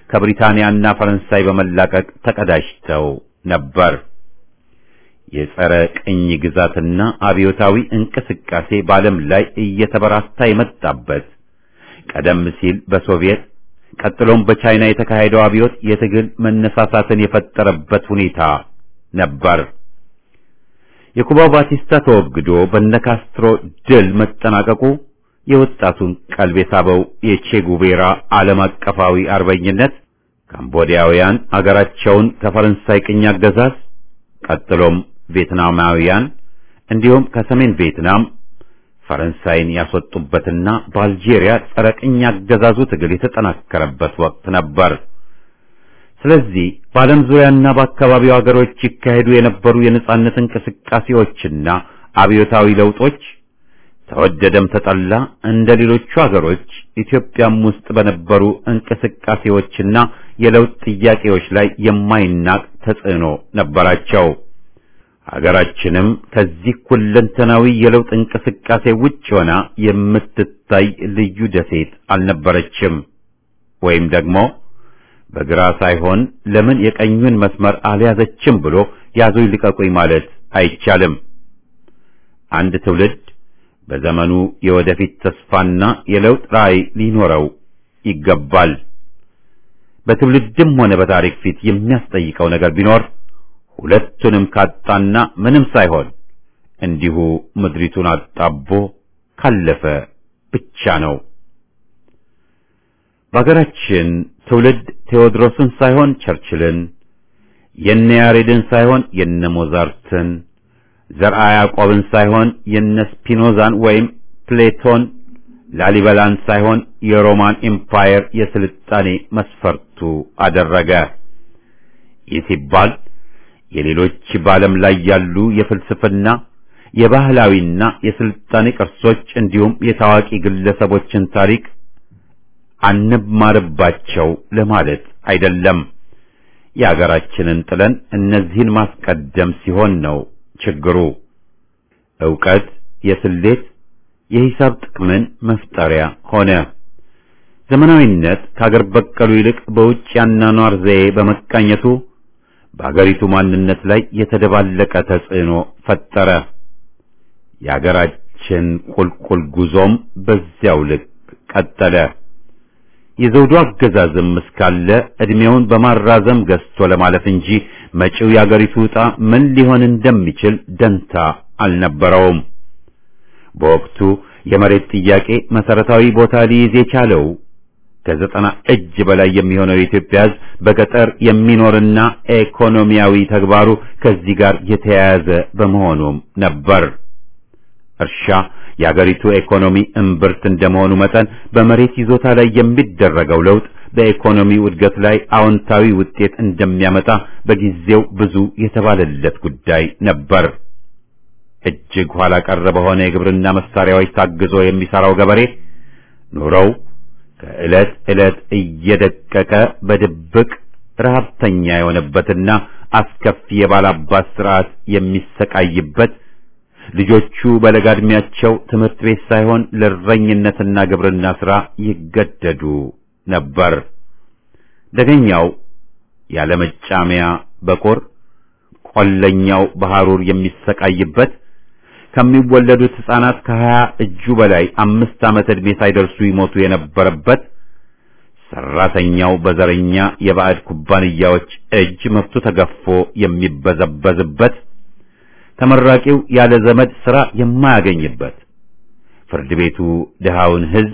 [SPEAKER 1] ከብሪታንያና ፈረንሳይ በመላቀቅ ተቀዳጅተው ነበር። የጸረ ቅኝ ግዛትና አብዮታዊ እንቅስቃሴ በዓለም ላይ እየተበራታ የመጣበት ቀደም ሲል በሶቪየት ቀጥሎም በቻይና የተካሄደው አብዮት የትግል መነሳሳትን የፈጠረበት ሁኔታ ነበር። የኩባው ባቲስታ ተወግዶ በነካስትሮ ድል መጠናቀቁ የወጣቱን ቀልብ የሳበው የቼጉቬራ ዓለም አቀፋዊ አርበኝነት ካምቦዲያውያን አገራቸውን ከፈረንሳይ ቅኝ አገዛዝ ቀጥሎም ቪየትናማውያን እንዲሁም ከሰሜን ቪየትናም ፈረንሳይን ያስወጡበትና በአልጄሪያ ጸረ ቅኝ አገዛዙ ትግል የተጠናከረበት ወቅት ነበር። ስለዚህ በዓለም ዙሪያና በአካባቢው አገሮች ይካሄዱ የነበሩ የነጻነት እንቅስቃሴዎችና አብዮታዊ ለውጦች ተወደደም ተጠላ እንደ ሌሎቹ አገሮች ኢትዮጵያም ውስጥ በነበሩ እንቅስቃሴዎችና የለውጥ ጥያቄዎች ላይ የማይናቅ ተጽዕኖ ነበራቸው። ሀገራችንም ከዚህ ሁለንተናዊ የለውጥ እንቅስቃሴ ውጭ ሆና የምትታይ ልዩ ደሴት አልነበረችም። ወይም ደግሞ በግራ ሳይሆን ለምን የቀኙን መስመር አልያዘችም ብሎ ያዙኝ ልቀቁኝ ማለት አይቻልም። አንድ ትውልድ በዘመኑ የወደፊት ተስፋና የለውጥ ራዕይ ሊኖረው ይገባል። በትውልድም ሆነ በታሪክ ፊት የሚያስጠይቀው ነገር ቢኖር ሁለቱንም ካጣና ምንም ሳይሆን እንዲሁ ምድሪቱን አጣቦ ካለፈ ብቻ ነው። በሀገራችን ትውልድ ቴዎድሮስን ሳይሆን ቸርችልን፣ የነ ያሬድን ሳይሆን የነ ሞዛርትን፣ ዘርአ ያዕቆብን ሳይሆን የነ ስፒኖዛን ወይም ፕሌቶን፣ ላሊበላን ሳይሆን የሮማን ኤምፓየር የስልጣኔ መስፈርቱ አደረገ። ይህ ሲባል የሌሎች በዓለም ላይ ያሉ የፍልስፍና የባህላዊና የስልጣኔ ቅርሶች እንዲሁም የታዋቂ ግለሰቦችን ታሪክ አንማርባቸው ለማለት አይደለም። የአገራችንን ጥለን እነዚህን ማስቀደም ሲሆን ነው ችግሩ። ዕውቀት የስሌት የሂሳብ ጥቅምን መፍጠሪያ ሆነ። ዘመናዊነት ከአገር በቀሉ ይልቅ በውጭ ያኗኗር ዘዬ በመቃኘቱ በአገሪቱ ማንነት ላይ የተደባለቀ ተጽዕኖ ፈጠረ። የአገራችን ቁልቁል ጉዞም በዚያው ልክ ቀጠለ። የዘውዱ አገዛዝም እስካለ ዕድሜውን በማራዘም ገዝቶ ለማለፍ እንጂ መጪው የአገሪቱ ዕጣ ምን ሊሆን እንደሚችል ደንታ አልነበረውም። በወቅቱ የመሬት ጥያቄ መሰረታዊ ቦታ ሊይዝ የቻለው ከዘጠና እጅ በላይ የሚሆነው የኢትዮጵያ ሕዝብ በገጠር የሚኖርና ኢኮኖሚያዊ ተግባሩ ከዚህ ጋር የተያያዘ በመሆኑም ነበር። እርሻ የአገሪቱ ኢኮኖሚ እምብርት እንደመሆኑ መጠን በመሬት ይዞታ ላይ የሚደረገው ለውጥ በኢኮኖሚው እድገት ላይ አዎንታዊ ውጤት እንደሚያመጣ በጊዜው ብዙ የተባለለት ጉዳይ ነበር። እጅግ ኋላ ቀር በሆነ የግብርና መሳሪያዎች ታግዞ የሚሰራው ገበሬ ኑሮው ከዕለት ዕለት እየደቀቀ በድብቅ ረሃብተኛ የሆነበትና አስከፊ የባላባት ስርዓት የሚሰቃይበት ልጆቹ በለጋ ዕድሜያቸው ትምህርት ቤት ሳይሆን ለእረኝነትና ግብርና ሥራ ይገደዱ ነበር። ደገኛው ያለመጫሚያ በቁር ቆለኛው በሐሩር የሚሰቃይበት ከሚወለዱት ሕፃናት ከሀያ እጁ በላይ አምስት ዓመት ዕድሜ ሳይደርሱ ይሞቱ የነበረበት ሰራተኛው በዘረኛ የባዕድ ኩባንያዎች እጅ መብቱ ተገፎ የሚበዘበዝበት ተመራቂው ያለ ዘመድ ሥራ የማያገኝበት ፍርድ ቤቱ ድሃውን ሕዝብ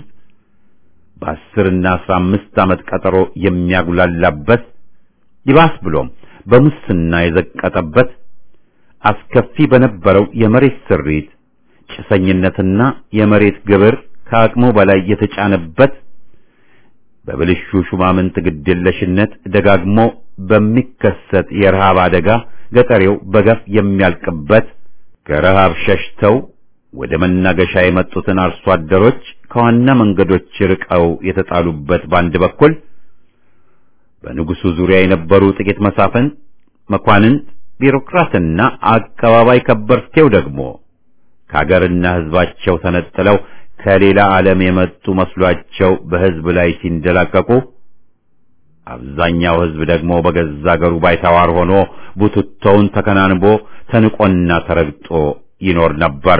[SPEAKER 1] በአስርና አስራ አምስት ዓመት ቀጠሮ የሚያጉላላበት ይባስ ብሎም በሙስና የዘቀጠበት አስከፊ በነበረው የመሬት ስሪት ጭሰኝነትና የመሬት ግብር ከአቅሙ በላይ የተጫነበት በብልሹ ሹማምንት ግድየለሽነት ደጋግሞ በሚከሰት የረሃብ አደጋ ገጠሬው በገፍ የሚያልቅበት ከረሃብ ሸሽተው ወደ መናገሻ የመጡትን አርሶ አደሮች ከዋና መንገዶች ርቀው የተጣሉበት በአንድ በኩል በንጉሱ ዙሪያ የነበሩ ጥቂት መሳፍን መኳንንት ቢሮክራትና አቀባባይ ከበርቴው ደግሞ ከሀገርና ሕዝባቸው ተነጥለው ከሌላ ዓለም የመጡ መስሏቸው በሕዝብ ላይ ሲንደላቀቁ አብዛኛው ሕዝብ ደግሞ በገዛ አገሩ ባይተዋር ሆኖ ቡትቶውን ተከናንቦ ተንቆና ተረግጦ ይኖር ነበር።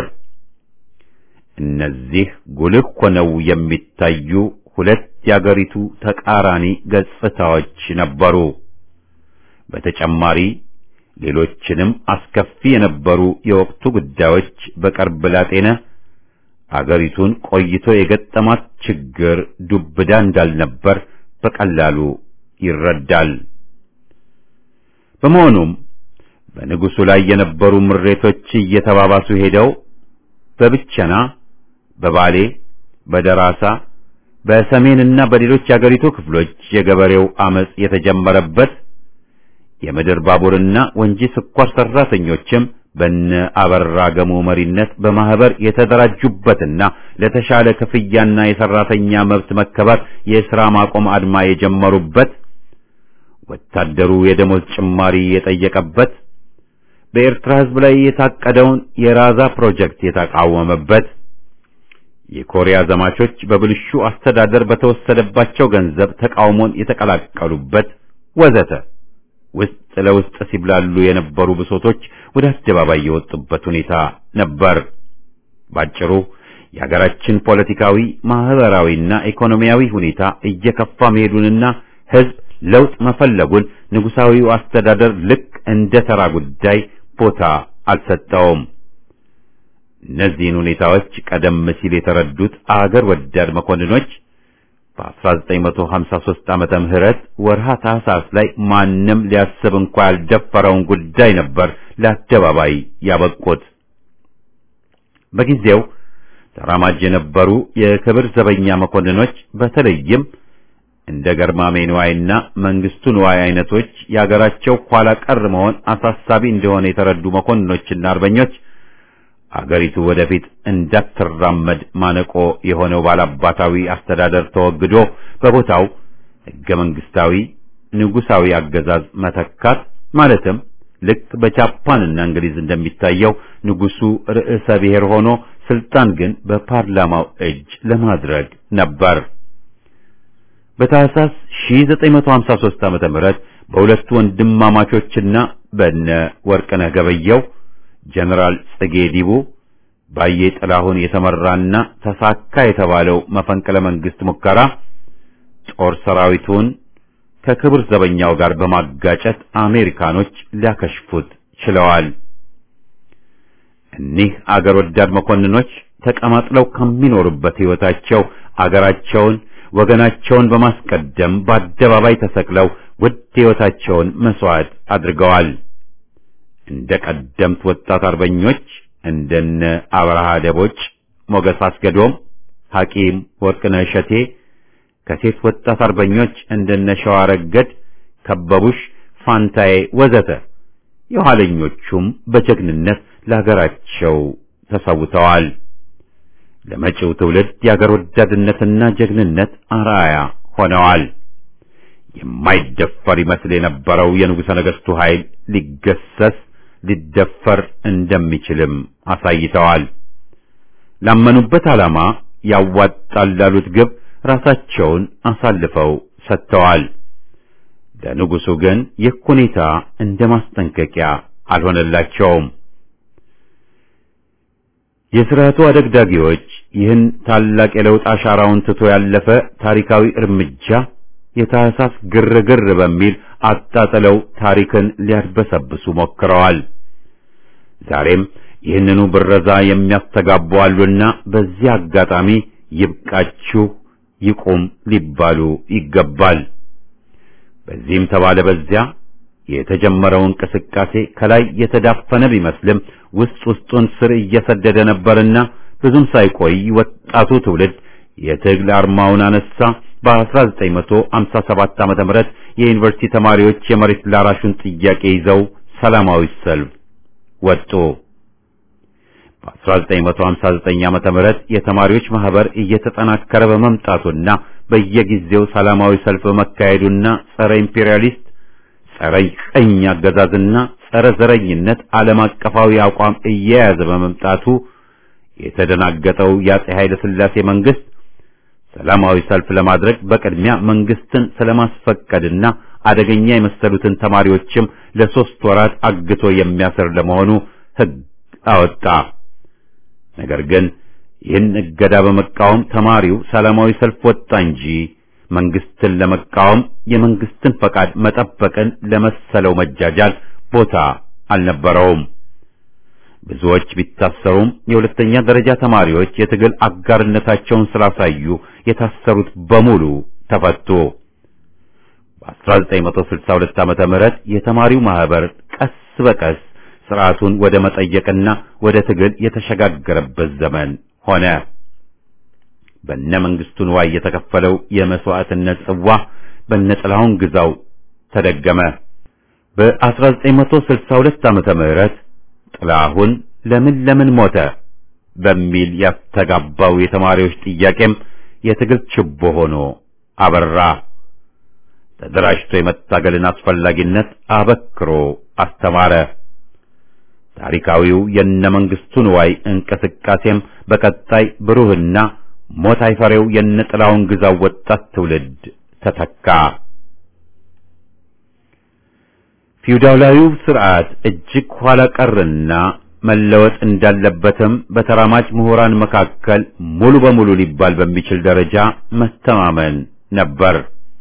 [SPEAKER 1] እነዚህ ጉልህ ሆነው የሚታዩ ሁለት የአገሪቱ ተቃራኒ ገጽታዎች ነበሩ። በተጨማሪ ሌሎችንም አስከፊ የነበሩ የወቅቱ ጉዳዮች በቅርብ ላጤነ አገሪቱን ቆይቶ የገጠማት ችግር ዱብዳ እንዳልነበር በቀላሉ ይረዳል። በመሆኑም በንጉሡ ላይ የነበሩ ምሬቶች እየተባባሱ ሄደው በብቸና፣ በባሌ፣ በደራሳ፣ በሰሜንና በሌሎች የአገሪቱ ክፍሎች የገበሬው አመጽ የተጀመረበት የምድር ባቡርና ወንጂ ስኳር ሰራተኞችም በነ አበራ ገሙ መሪነት በማህበር የተደራጁበትና ለተሻለ ክፍያና የሰራተኛ መብት መከበር የሥራ ማቆም አድማ የጀመሩበት ወታደሩ የደሞዝ ጭማሪ የጠየቀበት በኤርትራ ሕዝብ ላይ የታቀደውን የራዛ ፕሮጀክት የተቃወመበት የኮሪያ ዘማቾች በብልሹ አስተዳደር በተወሰደባቸው ገንዘብ ተቃውሞን የተቀላቀሉበት ወዘተ ውስጥ ለውስጥ ሲብላሉ የነበሩ ብሶቶች ወደ አደባባይ የወጡበት ሁኔታ ነበር። ባጭሩ የሀገራችን ፖለቲካዊ፣ ማህበራዊና ኢኮኖሚያዊ ሁኔታ እየከፋ መሄዱንና ሕዝብ ለውጥ መፈለጉን ንጉሳዊው አስተዳደር ልክ እንደ ተራ ጉዳይ ቦታ አልሰጠውም። እነዚህን ሁኔታዎች ቀደም ሲል የተረዱት አገር ወዳድ መኮንኖች በ1953 ዓመተ ምህረት ወርሃ ታህሳስ ላይ ማንም ሊያስብ እንኳ ያልደፈረውን ጉዳይ ነበር ለአደባባይ ያበቁት። በጊዜው ተራማጅ የነበሩ የክብር ዘበኛ መኮንኖች በተለይም እንደ ገርማሜ ንዋይና መንግስቱ ንዋይ አይነቶች የአገራቸው ኋላ ቀር መሆን አሳሳቢ እንደሆነ የተረዱ መኮንኖችና አርበኞች አገሪቱ ወደፊት እንዳትራመድ ማነቆ የሆነው ባላባታዊ አስተዳደር ተወግዶ በቦታው ሕገ መንግስታዊ ንጉሳዊ አገዛዝ መተካት ማለትም ልክ በጃፓንና እንግሊዝ እንደሚታየው ንጉሱ ርዕሰ ብሔር ሆኖ ስልጣን ግን በፓርላማው እጅ ለማድረግ ነበር። በታህሳስ 1953 ዓመተ ምህረት በሁለቱ ወንድማማቾችና በነ ወርቅነህ ገበየው ጀነራል ጽጌ ዲቡ ባዬ ጥላሁን የተመራና ተሳካ የተባለው መፈንቅለ መንግስት ሙከራ ጦር ሰራዊቱን ከክብር ዘበኛው ጋር በማጋጨት አሜሪካኖች ሊያከሽፉት ችለዋል። እኒህ አገር ወዳድ መኮንኖች ተቀማጥለው ከሚኖሩበት ሕይወታቸው አገራቸውን ወገናቸውን በማስቀደም በአደባባይ ተሰቅለው ውድ ሕይወታቸውን መስዋዕት አድርገዋል። እንደ ቀደምት ወጣት አርበኞች እንደነ አብርሃ ደቦጭ፣ ሞገስ አስገዶም፣ ሐኪም ወርቅነህ እሸቴ ከሴት ወጣት አርበኞች እንደነ ሸዋረገድ፣ ከበቡሽ፣ ፋንታዬ ወዘተ የኋለኞቹም በጀግንነት ለሀገራቸው ተሰውተዋል። ለመጪው ትውልድ የአገር ወዳድነትና ጀግንነት አርአያ ሆነዋል። የማይደፈር ይመስል የነበረው የንጉሠ ነገሥቱ ኃይል ሊገሰስ ሊደፈር እንደሚችልም አሳይተዋል። ላመኑበት ዓላማ ያዋጣል ላሉት ግብ ራሳቸውን አሳልፈው ሰጥተዋል። ለንጉሡ ግን ይህ ሁኔታ እንደ ማስጠንቀቂያ አልሆነላቸውም። የሥርዓቱ አደግዳጊዎች ይህን ታላቅ የለውጥ አሻራውን ትቶ ያለፈ ታሪካዊ እርምጃ የታህሳስ ግርግር በሚል አጣጥለው ታሪክን ሊያድበሰብሱ ሞክረዋል። ዛሬም ይህንኑ ብረዛ የሚያስተጋቡ አሉና በዚህ አጋጣሚ ይብቃችሁ፣ ይቁም ሊባሉ ይገባል። በዚህም ተባለ በዚያ የተጀመረው እንቅስቃሴ ከላይ የተዳፈነ ቢመስልም ውስጥ ውስጡን ስር እየሰደደ ነበርና ብዙም ሳይቆይ ወጣቱ ትውልድ የትግል አርማውን አነሳ። በ1957 ዓመተ ምህረት የዩኒቨርሲቲ ተማሪዎች የመሬት ላራሹን ጥያቄ ይዘው ሰላማዊ ሰልፍ ወጡ። በ1959 ዓመተ ምህረት የተማሪዎች ማህበር እየተጠናከረ በመምጣቱና በየጊዜው ሰላማዊ ሰልፍ በመካሄዱና ጸረ ኢምፔሪያሊስት ጸረ ቀኝ አገዛዝና ጸረ ዘረኝነት ዓለም አቀፋዊ አቋም እየያዘ በመምጣቱ የተደናገጠው የአፄ ኃይለ ሥላሴ መንግስት ሰላማዊ ሰልፍ ለማድረግ በቅድሚያ መንግስትን ስለማስፈቀድና አደገኛ የመሰሉትን ተማሪዎችም ለሶስት ወራት አግቶ የሚያስር ለመሆኑ ሕግ አወጣ። ነገር ግን ይህን እገዳ በመቃወም ተማሪው ሰላማዊ ሰልፍ ወጣ እንጂ መንግስትን ለመቃወም የመንግስትን ፈቃድ መጠበቅን ለመሰለው መጃጃል ቦታ አልነበረውም። ብዙዎች ቢታሰሩም የሁለተኛ ደረጃ ተማሪዎች የትግል አጋርነታቸውን ስላሳዩ የታሰሩት በሙሉ ተፈቱ። በ1962 ዓመተ ምህረት የተማሪው ማህበር ቀስ በቀስ ስርዓቱን ወደ መጠየቅና ወደ ትግል የተሸጋገረበት ዘመን ሆነ። በነ መንግስቱ ንዋይ የተከፈለው የመስዋዕትነት ጽዋ በነ ጥላሁን ግዛው ተደገመ። በ1962 ዓመተ ምህረት ጥላሁን ለምን ለምን ሞተ በሚል ያስተጋባው የተማሪዎች ጥያቄም የትግል ችቦ ሆኖ አበራ። ተደራጅቶ የመታገልን አስፈላጊነት አበክሮ አስተማረ። ታሪካዊው የነ መንግስቱ ንዋይ እንቅስቃሴም በቀጣይ ብሩህና ሞት አይፈሬው የነ ጥላሁን ግዛው ወጣት ትውልድ ተተካ። ፊውዳላዊው ስርዓት እጅግ ኋላ ቀርና መለወጥ እንዳለበትም በተራማጅ ምሁራን መካከል ሙሉ በሙሉ ሊባል በሚችል ደረጃ መተማመን ነበር።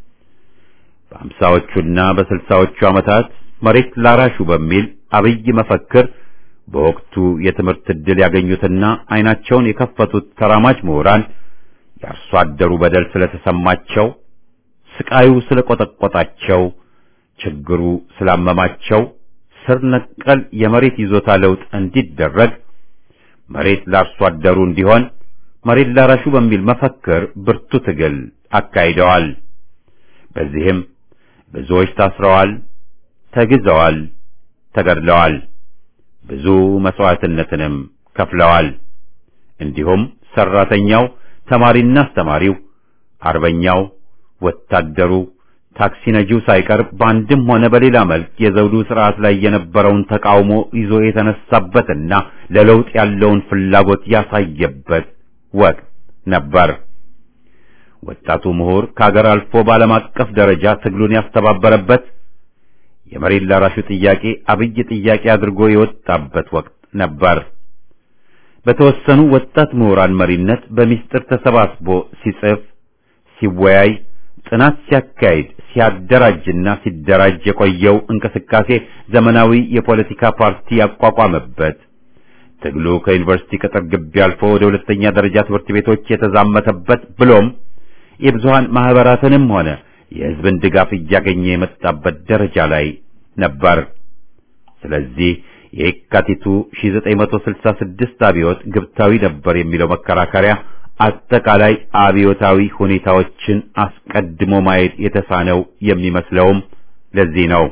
[SPEAKER 1] በአምሳዎቹና በስልሳዎቹ ዓመታት መሬት ላራሹ በሚል አብይ መፈክር በወቅቱ የትምህርት ዕድል ያገኙትና አይናቸውን የከፈቱት ተራማጅ ምሁራን የአርሶ አደሩ በደል ስለተሰማቸው፣ ስቃዩ ስለቆጠቆጣቸው፣ ችግሩ ስላመማቸው ስር ነቀል የመሬት ይዞታ ለውጥ እንዲደረግ መሬት ለአርሶ አደሩ እንዲሆን መሬት ላራሹ በሚል መፈክር ብርቱ ትግል አካሂደዋል። በዚህም ብዙዎች ታስረዋል፣ ተግዘዋል፣ ተገድለዋል። ብዙ መስዋዕትነትንም ከፍለዋል። እንዲሁም ሰራተኛው፣ ተማሪና አስተማሪው፣ አርበኛው፣ ወታደሩ፣ ታክሲ ነጂው ሳይቀር በአንድም ሆነ በሌላ መልክ የዘውዱ ስርዓት ላይ የነበረውን ተቃውሞ ይዞ የተነሳበትና ለለውጥ ያለውን ፍላጎት ያሳየበት ወቅት ነበር። ወጣቱ ምሁር ከሀገር አልፎ በዓለም አቀፍ ደረጃ ትግሉን ያስተባበረበት የመሬት ላራሹ ጥያቄ አብይ ጥያቄ አድርጎ የወጣበት ወቅት ነበር። በተወሰኑ ወጣት ምሁራን መሪነት በሚስጥር ተሰባስቦ ሲጽፍ፣ ሲወያይ፣ ጥናት ሲያካሂድ፣ ሲያደራጅና ሲደራጅ የቆየው እንቅስቃሴ ዘመናዊ የፖለቲካ ፓርቲ ያቋቋመበት ትግሉ ከዩኒቨርሲቲ ቅጥር ግቢ አልፎ ወደ ሁለተኛ ደረጃ ትምህርት ቤቶች የተዛመተበት ብሎም የብዙሃን ማህበራትንም ሆነ የሕዝብን ድጋፍ እያገኘ የመጣበት ደረጃ ላይ ነበር። ስለዚህ የካቲቱ 1966 አብዮት ግብታዊ ነበር የሚለው መከራከሪያ አጠቃላይ አብዮታዊ ሁኔታዎችን አስቀድሞ ማየት የተሳነው የሚመስለውም ለዚህ ነው።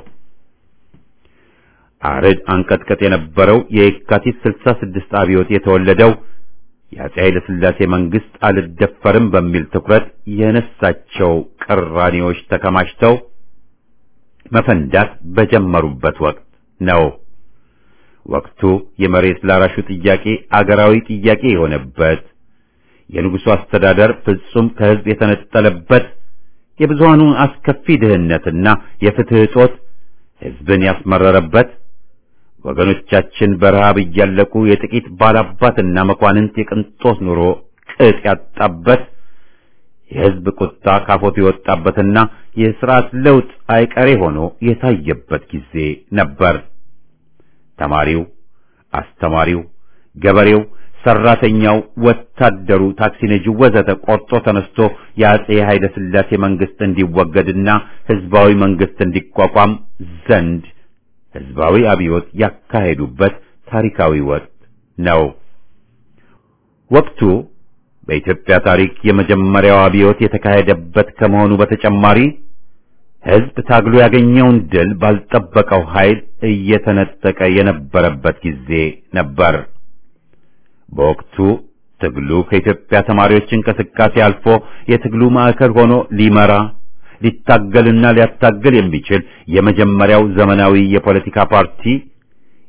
[SPEAKER 1] አርድ አንቀጥቀጥ የነበረው የካቲት 66 አብዮት የተወለደው የአፄ ኃይለ ሥላሴ መንግስት አልደፈርም በሚል ትኩረት የነሳቸው ቅራኔዎች ተከማችተው መፈንዳት በጀመሩበት ወቅት ነው። ወቅቱ የመሬት ላራሹ ጥያቄ አገራዊ ጥያቄ የሆነበት፣ የንጉሡ አስተዳደር ፍጹም ከሕዝብ የተነጠለበት፣ የብዙሃኑ አስከፊ ድህነትና የፍትህ እጦት ሕዝብን ያስመረረበት ወገኖቻችን በረሃብ እያለቁ የጥቂት ባላባትና መኳንንት የቅንጦት ኑሮ ቅጥ ያጣበት የሕዝብ ቁጣ ካፎቱ የወጣበትና የሥርዓት ለውጥ አይቀሬ ሆኖ የታየበት ጊዜ ነበር። ተማሪው፣ አስተማሪው፣ ገበሬው፣ ሰራተኛው፣ ወታደሩ፣ ታክሲ ነጂው ወዘተ ቆርጦ ተነስቶ የአፄ ኃይለ ሥላሴ መንግስት እንዲወገድና ሕዝባዊ መንግስት እንዲቋቋም ዘንድ ሕዝባዊ አብዮት ያካሄዱበት ታሪካዊ ወቅት ነው። ወቅቱ በኢትዮጵያ ታሪክ የመጀመሪያው አብዮት የተካሄደበት ከመሆኑ በተጨማሪ ሕዝብ ታግሎ ያገኘውን ድል ባልጠበቀው ኃይል እየተነጠቀ የነበረበት ጊዜ ነበር። በወቅቱ ትግሉ ከኢትዮጵያ ተማሪዎች እንቅስቃሴ አልፎ የትግሉ ማዕከል ሆኖ ሊመራ ሊታገልና ሊያታገል የሚችል የመጀመሪያው ዘመናዊ የፖለቲካ ፓርቲ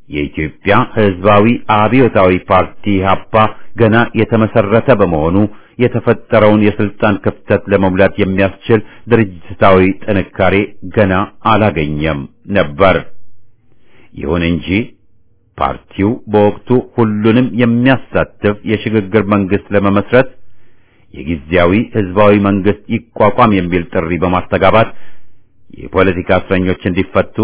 [SPEAKER 1] የኢትዮጵያ ሕዝባዊ አብዮታዊ ፓርቲ ኢህአፓ ገና የተመሰረተ በመሆኑ የተፈጠረውን የስልጣን ክፍተት ለመሙላት የሚያስችል ድርጅታዊ ጥንካሬ ገና አላገኘም ነበር። ይሁን እንጂ ፓርቲው በወቅቱ ሁሉንም የሚያሳትፍ የሽግግር መንግስት ለመመስረት የጊዜያዊ ህዝባዊ መንግስት ይቋቋም የሚል ጥሪ በማስተጋባት የፖለቲካ እስረኞች እንዲፈቱ፣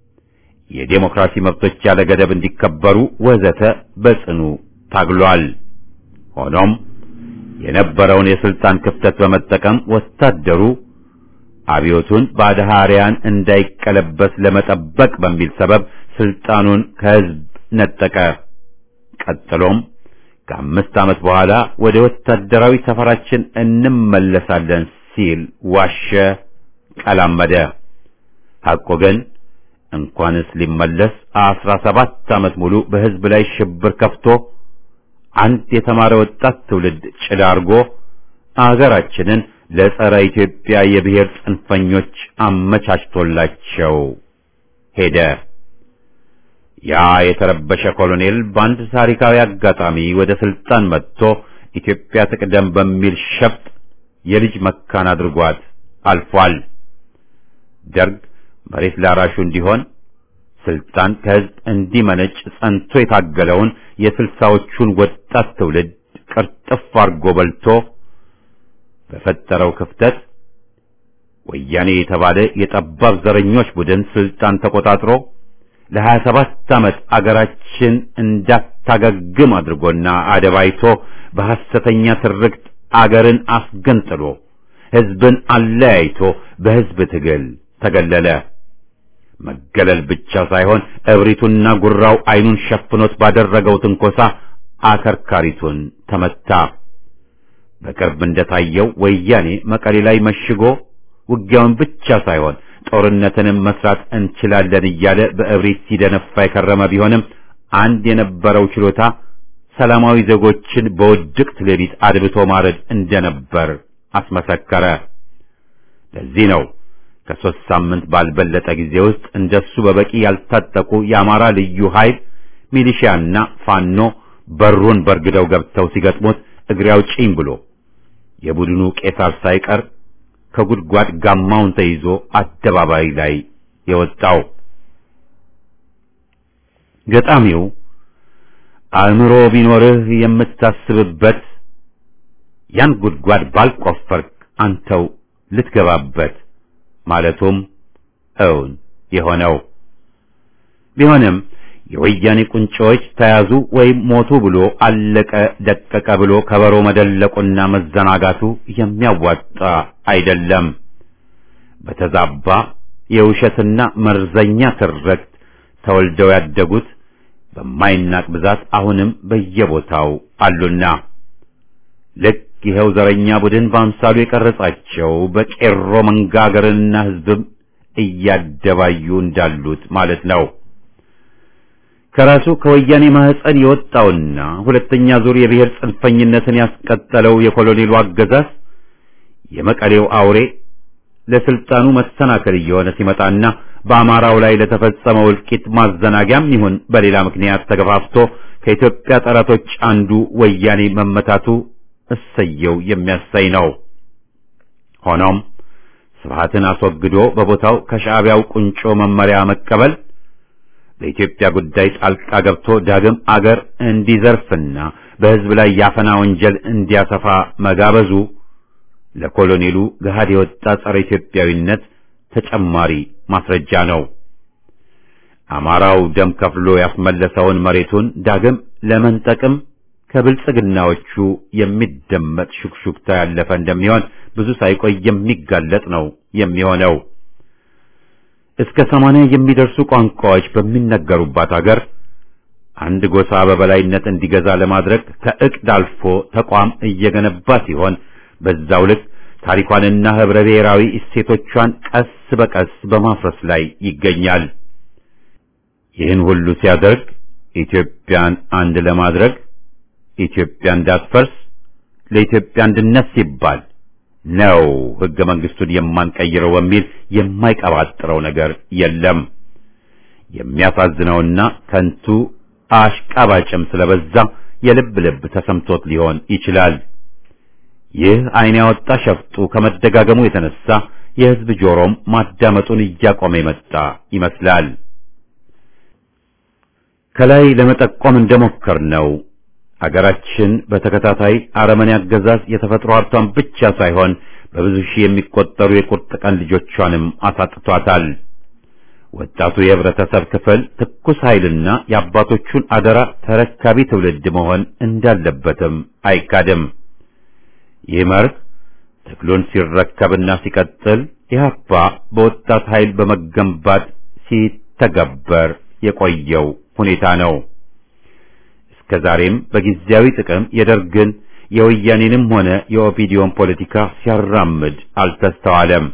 [SPEAKER 1] የዴሞክራሲ መብቶች ያለ ገደብ እንዲከበሩ ወዘተ በጽኑ ታግሏል። ሆኖም የነበረውን የስልጣን ክፍተት በመጠቀም ወታደሩ አብዮቱን ባድሃሪያን እንዳይቀለበስ ለመጠበቅ በሚል ሰበብ ስልጣኑን ከህዝብ ነጠቀ። ቀጥሎም ከአምስት ዓመት በኋላ ወደ ወታደራዊ ሰፈራችን እንመለሳለን ሲል ዋሸ፣ ቀላመደ። ሐቆ ግን እንኳንስ ሊመለስ አስራ ሰባት ዓመት ሙሉ በህዝብ ላይ ሽብር ከፍቶ አንድ የተማረ ወጣት ትውልድ ጭዳ አድርጎ አገራችንን ለጸረ ኢትዮጵያ የብሔር ጽንፈኞች አመቻችቶላቸው ሄደ። ያ የተረበሸ ኮሎኔል በአንድ ታሪካዊ አጋጣሚ ወደ ስልጣን መጥቶ ኢትዮጵያ ትቅደም በሚል ሸፍጥ የልጅ መካን አድርጓት አልፏል። ደርግ መሬት ላራሹ እንዲሆን ስልጣን ከህዝብ እንዲመነጭ ጸንቶ የታገለውን የስልሳዎቹን ወጣት ትውልድ ቅርጥፍ አርጎ በልቶ በፈጠረው ክፍተት ወያኔ የተባለ የጠባብ ዘረኞች ቡድን ስልጣን ተቆጣጥሮ ለሀያ ሰባት ዓመት አገራችን እንዳታገግም አድርጎና አደባይቶ በሐሰተኛ ትርክት አገርን አስገንጥሎ ህዝብን አለያይቶ በህዝብ ትግል ተገለለ። መገለል ብቻ ሳይሆን እብሪቱና ጉራው አይኑን ሸፍኖት ባደረገው ትንኮሳ አከርካሪቱን ተመታ። በቅርብ እንደታየው ወያኔ መቀሌ ላይ መሽጎ ውጊያውን ብቻ ሳይሆን ጦርነትንም መስራት እንችላለን እያለ በእብሪት ሲደነፋ የከረመ ቢሆንም አንድ የነበረው ችሎታ ሰላማዊ ዜጎችን በውድቅት ሌሊት አድብቶ ማረድ እንደነበር አስመሰከረ። ለዚህ ነው ከሦስት ሳምንት ባልበለጠ ጊዜ ውስጥ እንደሱ በበቂ ያልታጠቁ የአማራ ልዩ ኃይል ሚሊሺያና ፋኖ በሩን በርግደው ገብተው ሲገጥሙት እግሬ አውጪኝ ብሎ የቡድኑ ቄሳር ሳይቀር ከጉድጓድ ጋማውን ተይዞ አደባባይ ላይ የወጣው ገጣሚው አእምሮ ቢኖርህ የምታስብበት ያን ጉድጓድ ባልቆፈርክ አንተው ልትገባበት ማለቱም እውን የሆነው ቢሆንም የወያኔ ቁንጮዎች ተያዙ ወይም ሞቱ ብሎ አለቀ ደቀቀ ብሎ ከበሮ መደለቁና መዘናጋቱ የሚያዋጣ አይደለም። በተዛባ የውሸትና መርዘኛ ትርክት ተወልደው ያደጉት በማይናቅ ብዛት አሁንም በየቦታው አሉና ልክ ይኸው ዘረኛ ቡድን በአምሳሉ የቀረጻቸው በቄሮ መንጋ አገርንና ሕዝብም እያደባዩ እንዳሉት ማለት ነው። ከራሱ ከወያኔ ማህፀን የወጣውና ሁለተኛ ዙር የብሔር ጽንፈኝነትን ያስቀጠለው የኮሎኔሉ አገዛዝ የመቀሌው አውሬ ለስልጣኑ መሰናከል እየሆነ ሲመጣና በአማራው ላይ ለተፈጸመው እልቂት ማዘናጊያም ይሁን በሌላ ምክንያት ተገፋፍቶ ከኢትዮጵያ ጠላቶች አንዱ ወያኔ መመታቱ እሰየው የሚያሳይ ነው። ሆኖም ስብሃትን አስወግዶ በቦታው ከሻዕቢያው ቁንጮ መመሪያ መቀበል በኢትዮጵያ ጉዳይ ጣልቃ ገብቶ ዳግም አገር እንዲዘርፍና በሕዝብ ላይ ያፈና ወንጀል እንዲያሰፋ መጋበዙ ለኮሎኔሉ ገሃድ የወጣ ጸረ ኢትዮጵያዊነት ተጨማሪ ማስረጃ ነው። አማራው ደም ከፍሎ ያስመለሰውን መሬቱን ዳግም ለመንጠቅም ከብልጽግናዎቹ የሚደመጥ ሹክሹክታ ያለፈ እንደሚሆን ብዙ ሳይቆይ የሚጋለጥ ነው የሚሆነው። እስከ ሰማንያ የሚደርሱ ቋንቋዎች በሚነገሩባት አገር አንድ ጎሳ በበላይነት እንዲገዛ ለማድረግ ከእቅድ አልፎ ተቋም እየገነባ ሲሆን በዛው ልክ ታሪኳንና ህብረ ብሔራዊ እሴቶቿን ቀስ በቀስ በማፍረስ ላይ ይገኛል። ይህን ሁሉ ሲያደርግ ኢትዮጵያን አንድ ለማድረግ ኢትዮጵያ እንዳትፈርስ ለኢትዮጵያ አንድነት ሲባል ነው ህገ መንግስቱን የማንቀይረው በሚል የማይቀባጥረው ነገር የለም። የሚያሳዝነውና ከንቱ አሽቃባጭም ስለበዛ የልብ ልብ ተሰምቶት ሊሆን ይችላል። ይህ ዓይን ያወጣ ሸፍጡ ከመደጋገሙ የተነሳ የሕዝብ ጆሮም ማዳመጡን እያቆመ የመጣ ይመስላል። ከላይ ለመጠቆም እንደሞከርነው አገራችን በተከታታይ አረመኔ አገዛዝ የተፈጥሮ ሀብቷን ብቻ ሳይሆን በብዙ ሺህ የሚቆጠሩ የቁርጥ ቀን ልጆቿንም አሳጥቷታል። ወጣቱ የህብረተሰብ ክፍል ትኩስ ኃይልና የአባቶቹን አደራ ተረካቢ ትውልድ መሆን እንዳለበትም አይካድም። ይህ መርህ ትግሉን ሲረከብና ሲቀጥል ኢህአፓ በወጣት ኃይል በመገንባት ሲተገበር የቆየው ሁኔታ ነው። እስከ ዛሬም በጊዜያዊ ጥቅም የደርግን የወያኔንም ሆነ የኦፒዲዮን ፖለቲካ ሲያራምድ አልተስተዋለም።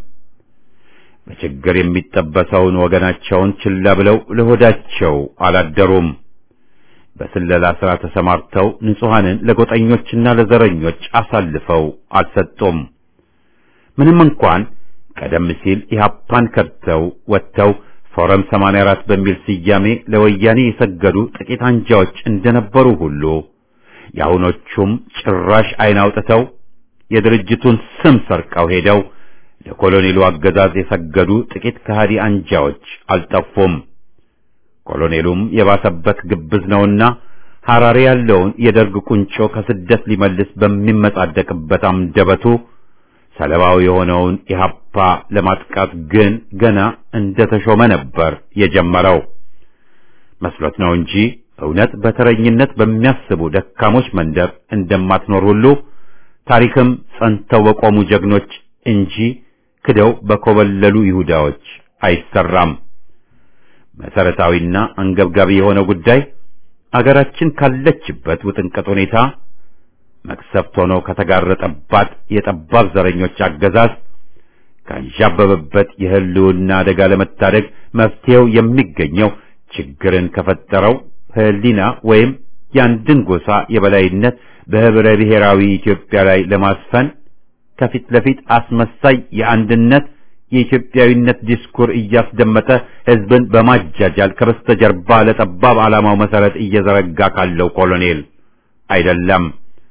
[SPEAKER 1] በችግር የሚጠበሰውን ወገናቸውን ችላ ብለው ለሆዳቸው አላደሩም። በስለላ ሥራ ተሰማርተው ንጹሐንን ለጎጠኞችና ለዘረኞች አሳልፈው አልሰጡም። ምንም እንኳን ቀደም ሲል ኢህአፓን ከድተው ወጥተው ፎረም 84 በሚል ስያሜ ለወያኔ የሰገዱ ጥቂት አንጃዎች እንደነበሩ ሁሉ የአሁኖቹም ጭራሽ ዓይን አውጥተው የድርጅቱን ስም ሰርቀው ሄደው ለኮሎኔሉ አገዛዝ የሰገዱ ጥቂት ከሃዲ አንጃዎች አልጠፉም። ኮሎኔሉም የባሰበት ግብዝ ነውና ሐራሬ ያለውን የደርግ ቁንጮ ከስደት ሊመልስ በሚመጻደቅበት አንደበቱ ሰለባው የሆነውን ኢህአፓ ለማጥቃት ግን ገና እንደተሾመ ነበር የጀመረው። መስሎት ነው እንጂ እውነት በተረኝነት በሚያስቡ ደካሞች መንደር እንደማትኖር ሁሉ ታሪክም ጸንተው በቆሙ ጀግኖች እንጂ ክደው በኮበለሉ ይሁዳዎች አይሰራም። መሰረታዊና አንገብጋቢ የሆነው ጉዳይ አገራችን ካለችበት ውጥንቅጥ ሁኔታ መቅሰፍት ሆኖ ከተጋረጠባት የጠባብ ዘረኞች አገዛዝ ካንዣበበበት የህልውና አደጋ ለመታደግ መፍትሄው የሚገኘው ችግርን ከፈጠረው ህሊና ወይም የአንድን ጎሳ የበላይነት በህብረ ብሔራዊ ኢትዮጵያ ላይ ለማስፈን ከፊት ለፊት አስመሳይ የአንድነት የኢትዮጵያዊነት ዲስኩር እያስደመጠ ህዝብን በማጃጃል ከበስተጀርባ ለጠባብ ዓላማው መሰረት እየዘረጋ ካለው ኮሎኔል አይደለም።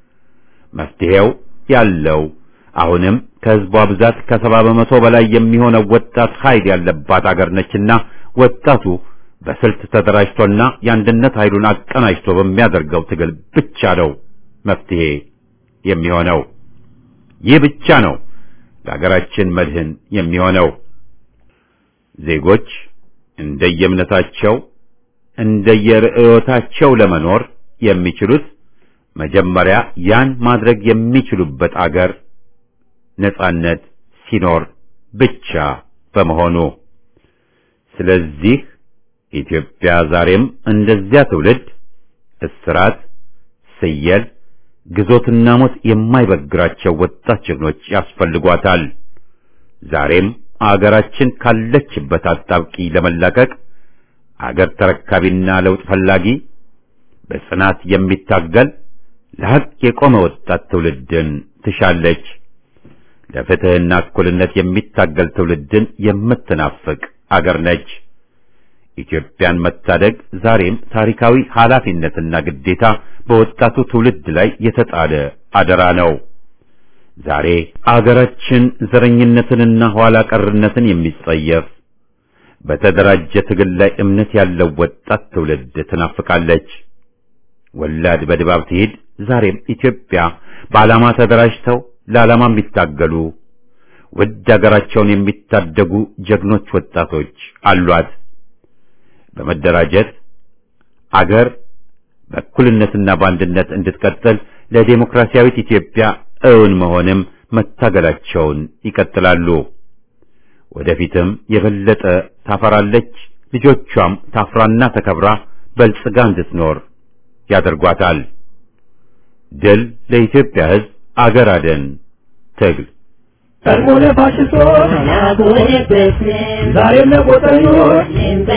[SPEAKER 1] መፍትሄው ያለው አሁንም ከህዝቧ ብዛት ከሰባ በመቶ በላይ የሚሆነው ወጣት ኃይል ያለባት አገር ነችና ወጣቱ በስልት ተደራጅቶና የአንድነት ኃይሉን አቀናጅቶ በሚያደርገው ትግል ብቻ ነው መፍትሄ የሚሆነው። ይህ ብቻ ነው ለሀገራችን መድህን የሚሆነው። ዜጎች እንደየእምነታቸው እንደየርዕዮታቸው ለመኖር የሚችሉት መጀመሪያ ያን ማድረግ የሚችሉበት አገር ነጻነት ሲኖር ብቻ በመሆኑ ስለዚህ ኢትዮጵያ ዛሬም እንደዚያ ትውልድ እስራት፣ ስየል፣ ግዞትና ሞት የማይበግራቸው ወጣት ጀግኖች ያስፈልጓታል። ዛሬም አገራችን ካለችበት አጣብቂ ለመላቀቅ አገር ተረካቢና ለውጥ ፈላጊ በጽናት የሚታገል ለሐቅ የቆመ ወጣት ትውልድን ትሻለች። ለፍትህና እኩልነት የሚታገል ትውልድን የምትናፍቅ አገር ነች። ኢትዮጵያን መታደግ ዛሬም ታሪካዊ ኃላፊነትና ግዴታ በወጣቱ ትውልድ ላይ የተጣለ አደራ ነው። ዛሬ አገራችን ዘረኝነትንና ኋላ ቀርነትን የሚጸየፍ በተደራጀ ትግል ላይ እምነት ያለው ወጣት ትውልድ ትናፍቃለች። ወላድ በድባብ ትሂድ። ዛሬም ኢትዮጵያ በዓላማ ተደራጅተው ለዓላማ የሚታገሉ ውድ አገራቸውን የሚታደጉ ጀግኖች ወጣቶች አሏት። በመደራጀት አገር በእኩልነትና በአንድነት እንድትቀጥል ለዴሞክራሲያዊት ኢትዮጵያ እውን መሆንም መታገላቸውን ይቀጥላሉ። ወደፊትም የበለጠ ታፈራለች። ልጆቿም ታፍራና ተከብራ በልጽጋ እንድትኖር ያደርጓታል። ድል ለኢትዮጵያ ሕዝብ! አገር አደን ትግል
[SPEAKER 4] ቀድሞነ ፋሽስቶች ዛሬም ለቆጠኞች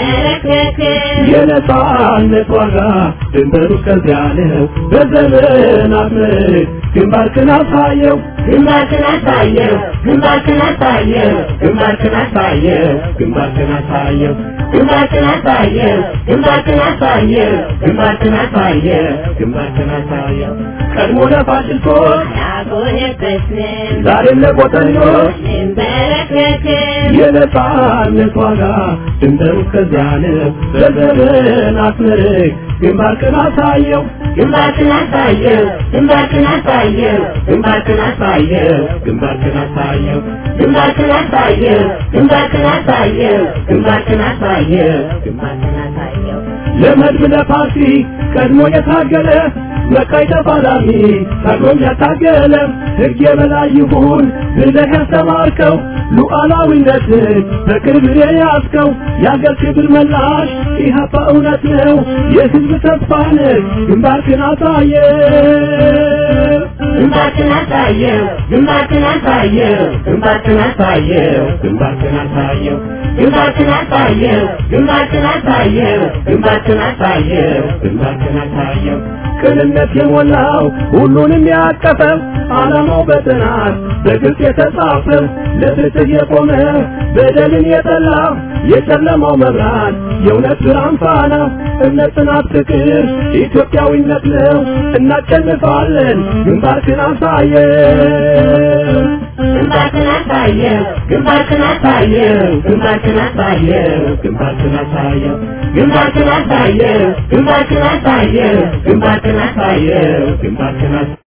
[SPEAKER 4] የነጻነት ዋጋ ድንበሩ እስከዚያ ነው። በዘመናት ምርክ ግንባርክን አሳየው
[SPEAKER 5] ግንባርክን አሳየው ግንባርክን አሳየው
[SPEAKER 4] ግንባርክን አሳየው ግንባርክን አሳየው
[SPEAKER 5] ግንባርክን አሳየው ግንባርክን አሳየው
[SPEAKER 4] ግንባርክን አሳየው ግንባርክን አሳየው ቀድሞ ለፋሽስቶች
[SPEAKER 5] አላጎነበስንም
[SPEAKER 4] ዛሬም ለቆጠኞች
[SPEAKER 5] እንበረከክም
[SPEAKER 4] የነጻነት ዋጋ ድንበሩ እስከዚያ ነው። በዘመን አስመርቅ ግንባርክን አሳየው
[SPEAKER 5] ግንባርክን አሳየው ግንባርክን አሳየው
[SPEAKER 4] ግንባርክን አሳየው ግንባርክን አሳየው
[SPEAKER 5] ግንባርክን አሳየው ግንባርክን አሳየው
[SPEAKER 4] ግንባርክን አሳየው
[SPEAKER 5] ግንባርክን አሳየው
[SPEAKER 4] ለመድብ ለፓርቲ ቀድሞ የታገለ መቃይ ተፋላሚ ታግሎም ያታገለ ሕግ የበላይ ይሁን ብለህ ያስተማርከው ሉዓላዊነትን በቅርብ የያዝከው የአገር ክብር መላሽ ኢህአፓ እውነት ነው የሕዝብ ተስፋ ነህ ግንባርክን አሳየ
[SPEAKER 5] ግንባርክን አሳየው ግንባርክን አሳየው
[SPEAKER 4] ግንባርክን አሳየው ግንባርክን አሳየው
[SPEAKER 5] ግንባርክን አሳየው ግንባርክን አሳየው
[SPEAKER 4] ግንባርክን አሳየው ግንባርክን አሳየው ቅንነት የሞላው ሁሉንም ያቀፈው ዓላማው በጥናት በግልጽ የተጻፈው ለፍትህ የቆመ በደልን የጠላ የጨለማው መብራት የእውነት ብርሃን ፋና እምነት፣ ጽናት፣ ፍቅር ኢትዮጵያዊነት ነው። እናሸንፋለን። ግንባርክን አሳየው
[SPEAKER 5] ግንባርክን አሳየው ግንባርክን አሳየው
[SPEAKER 4] ግንባርክን አሳየው ግንባርክን አሳየው
[SPEAKER 5] ግንባርክን አሳየው ግንባርክን አሳየው
[SPEAKER 4] ግንባርክን አሳየው ግንባርክን አሳየው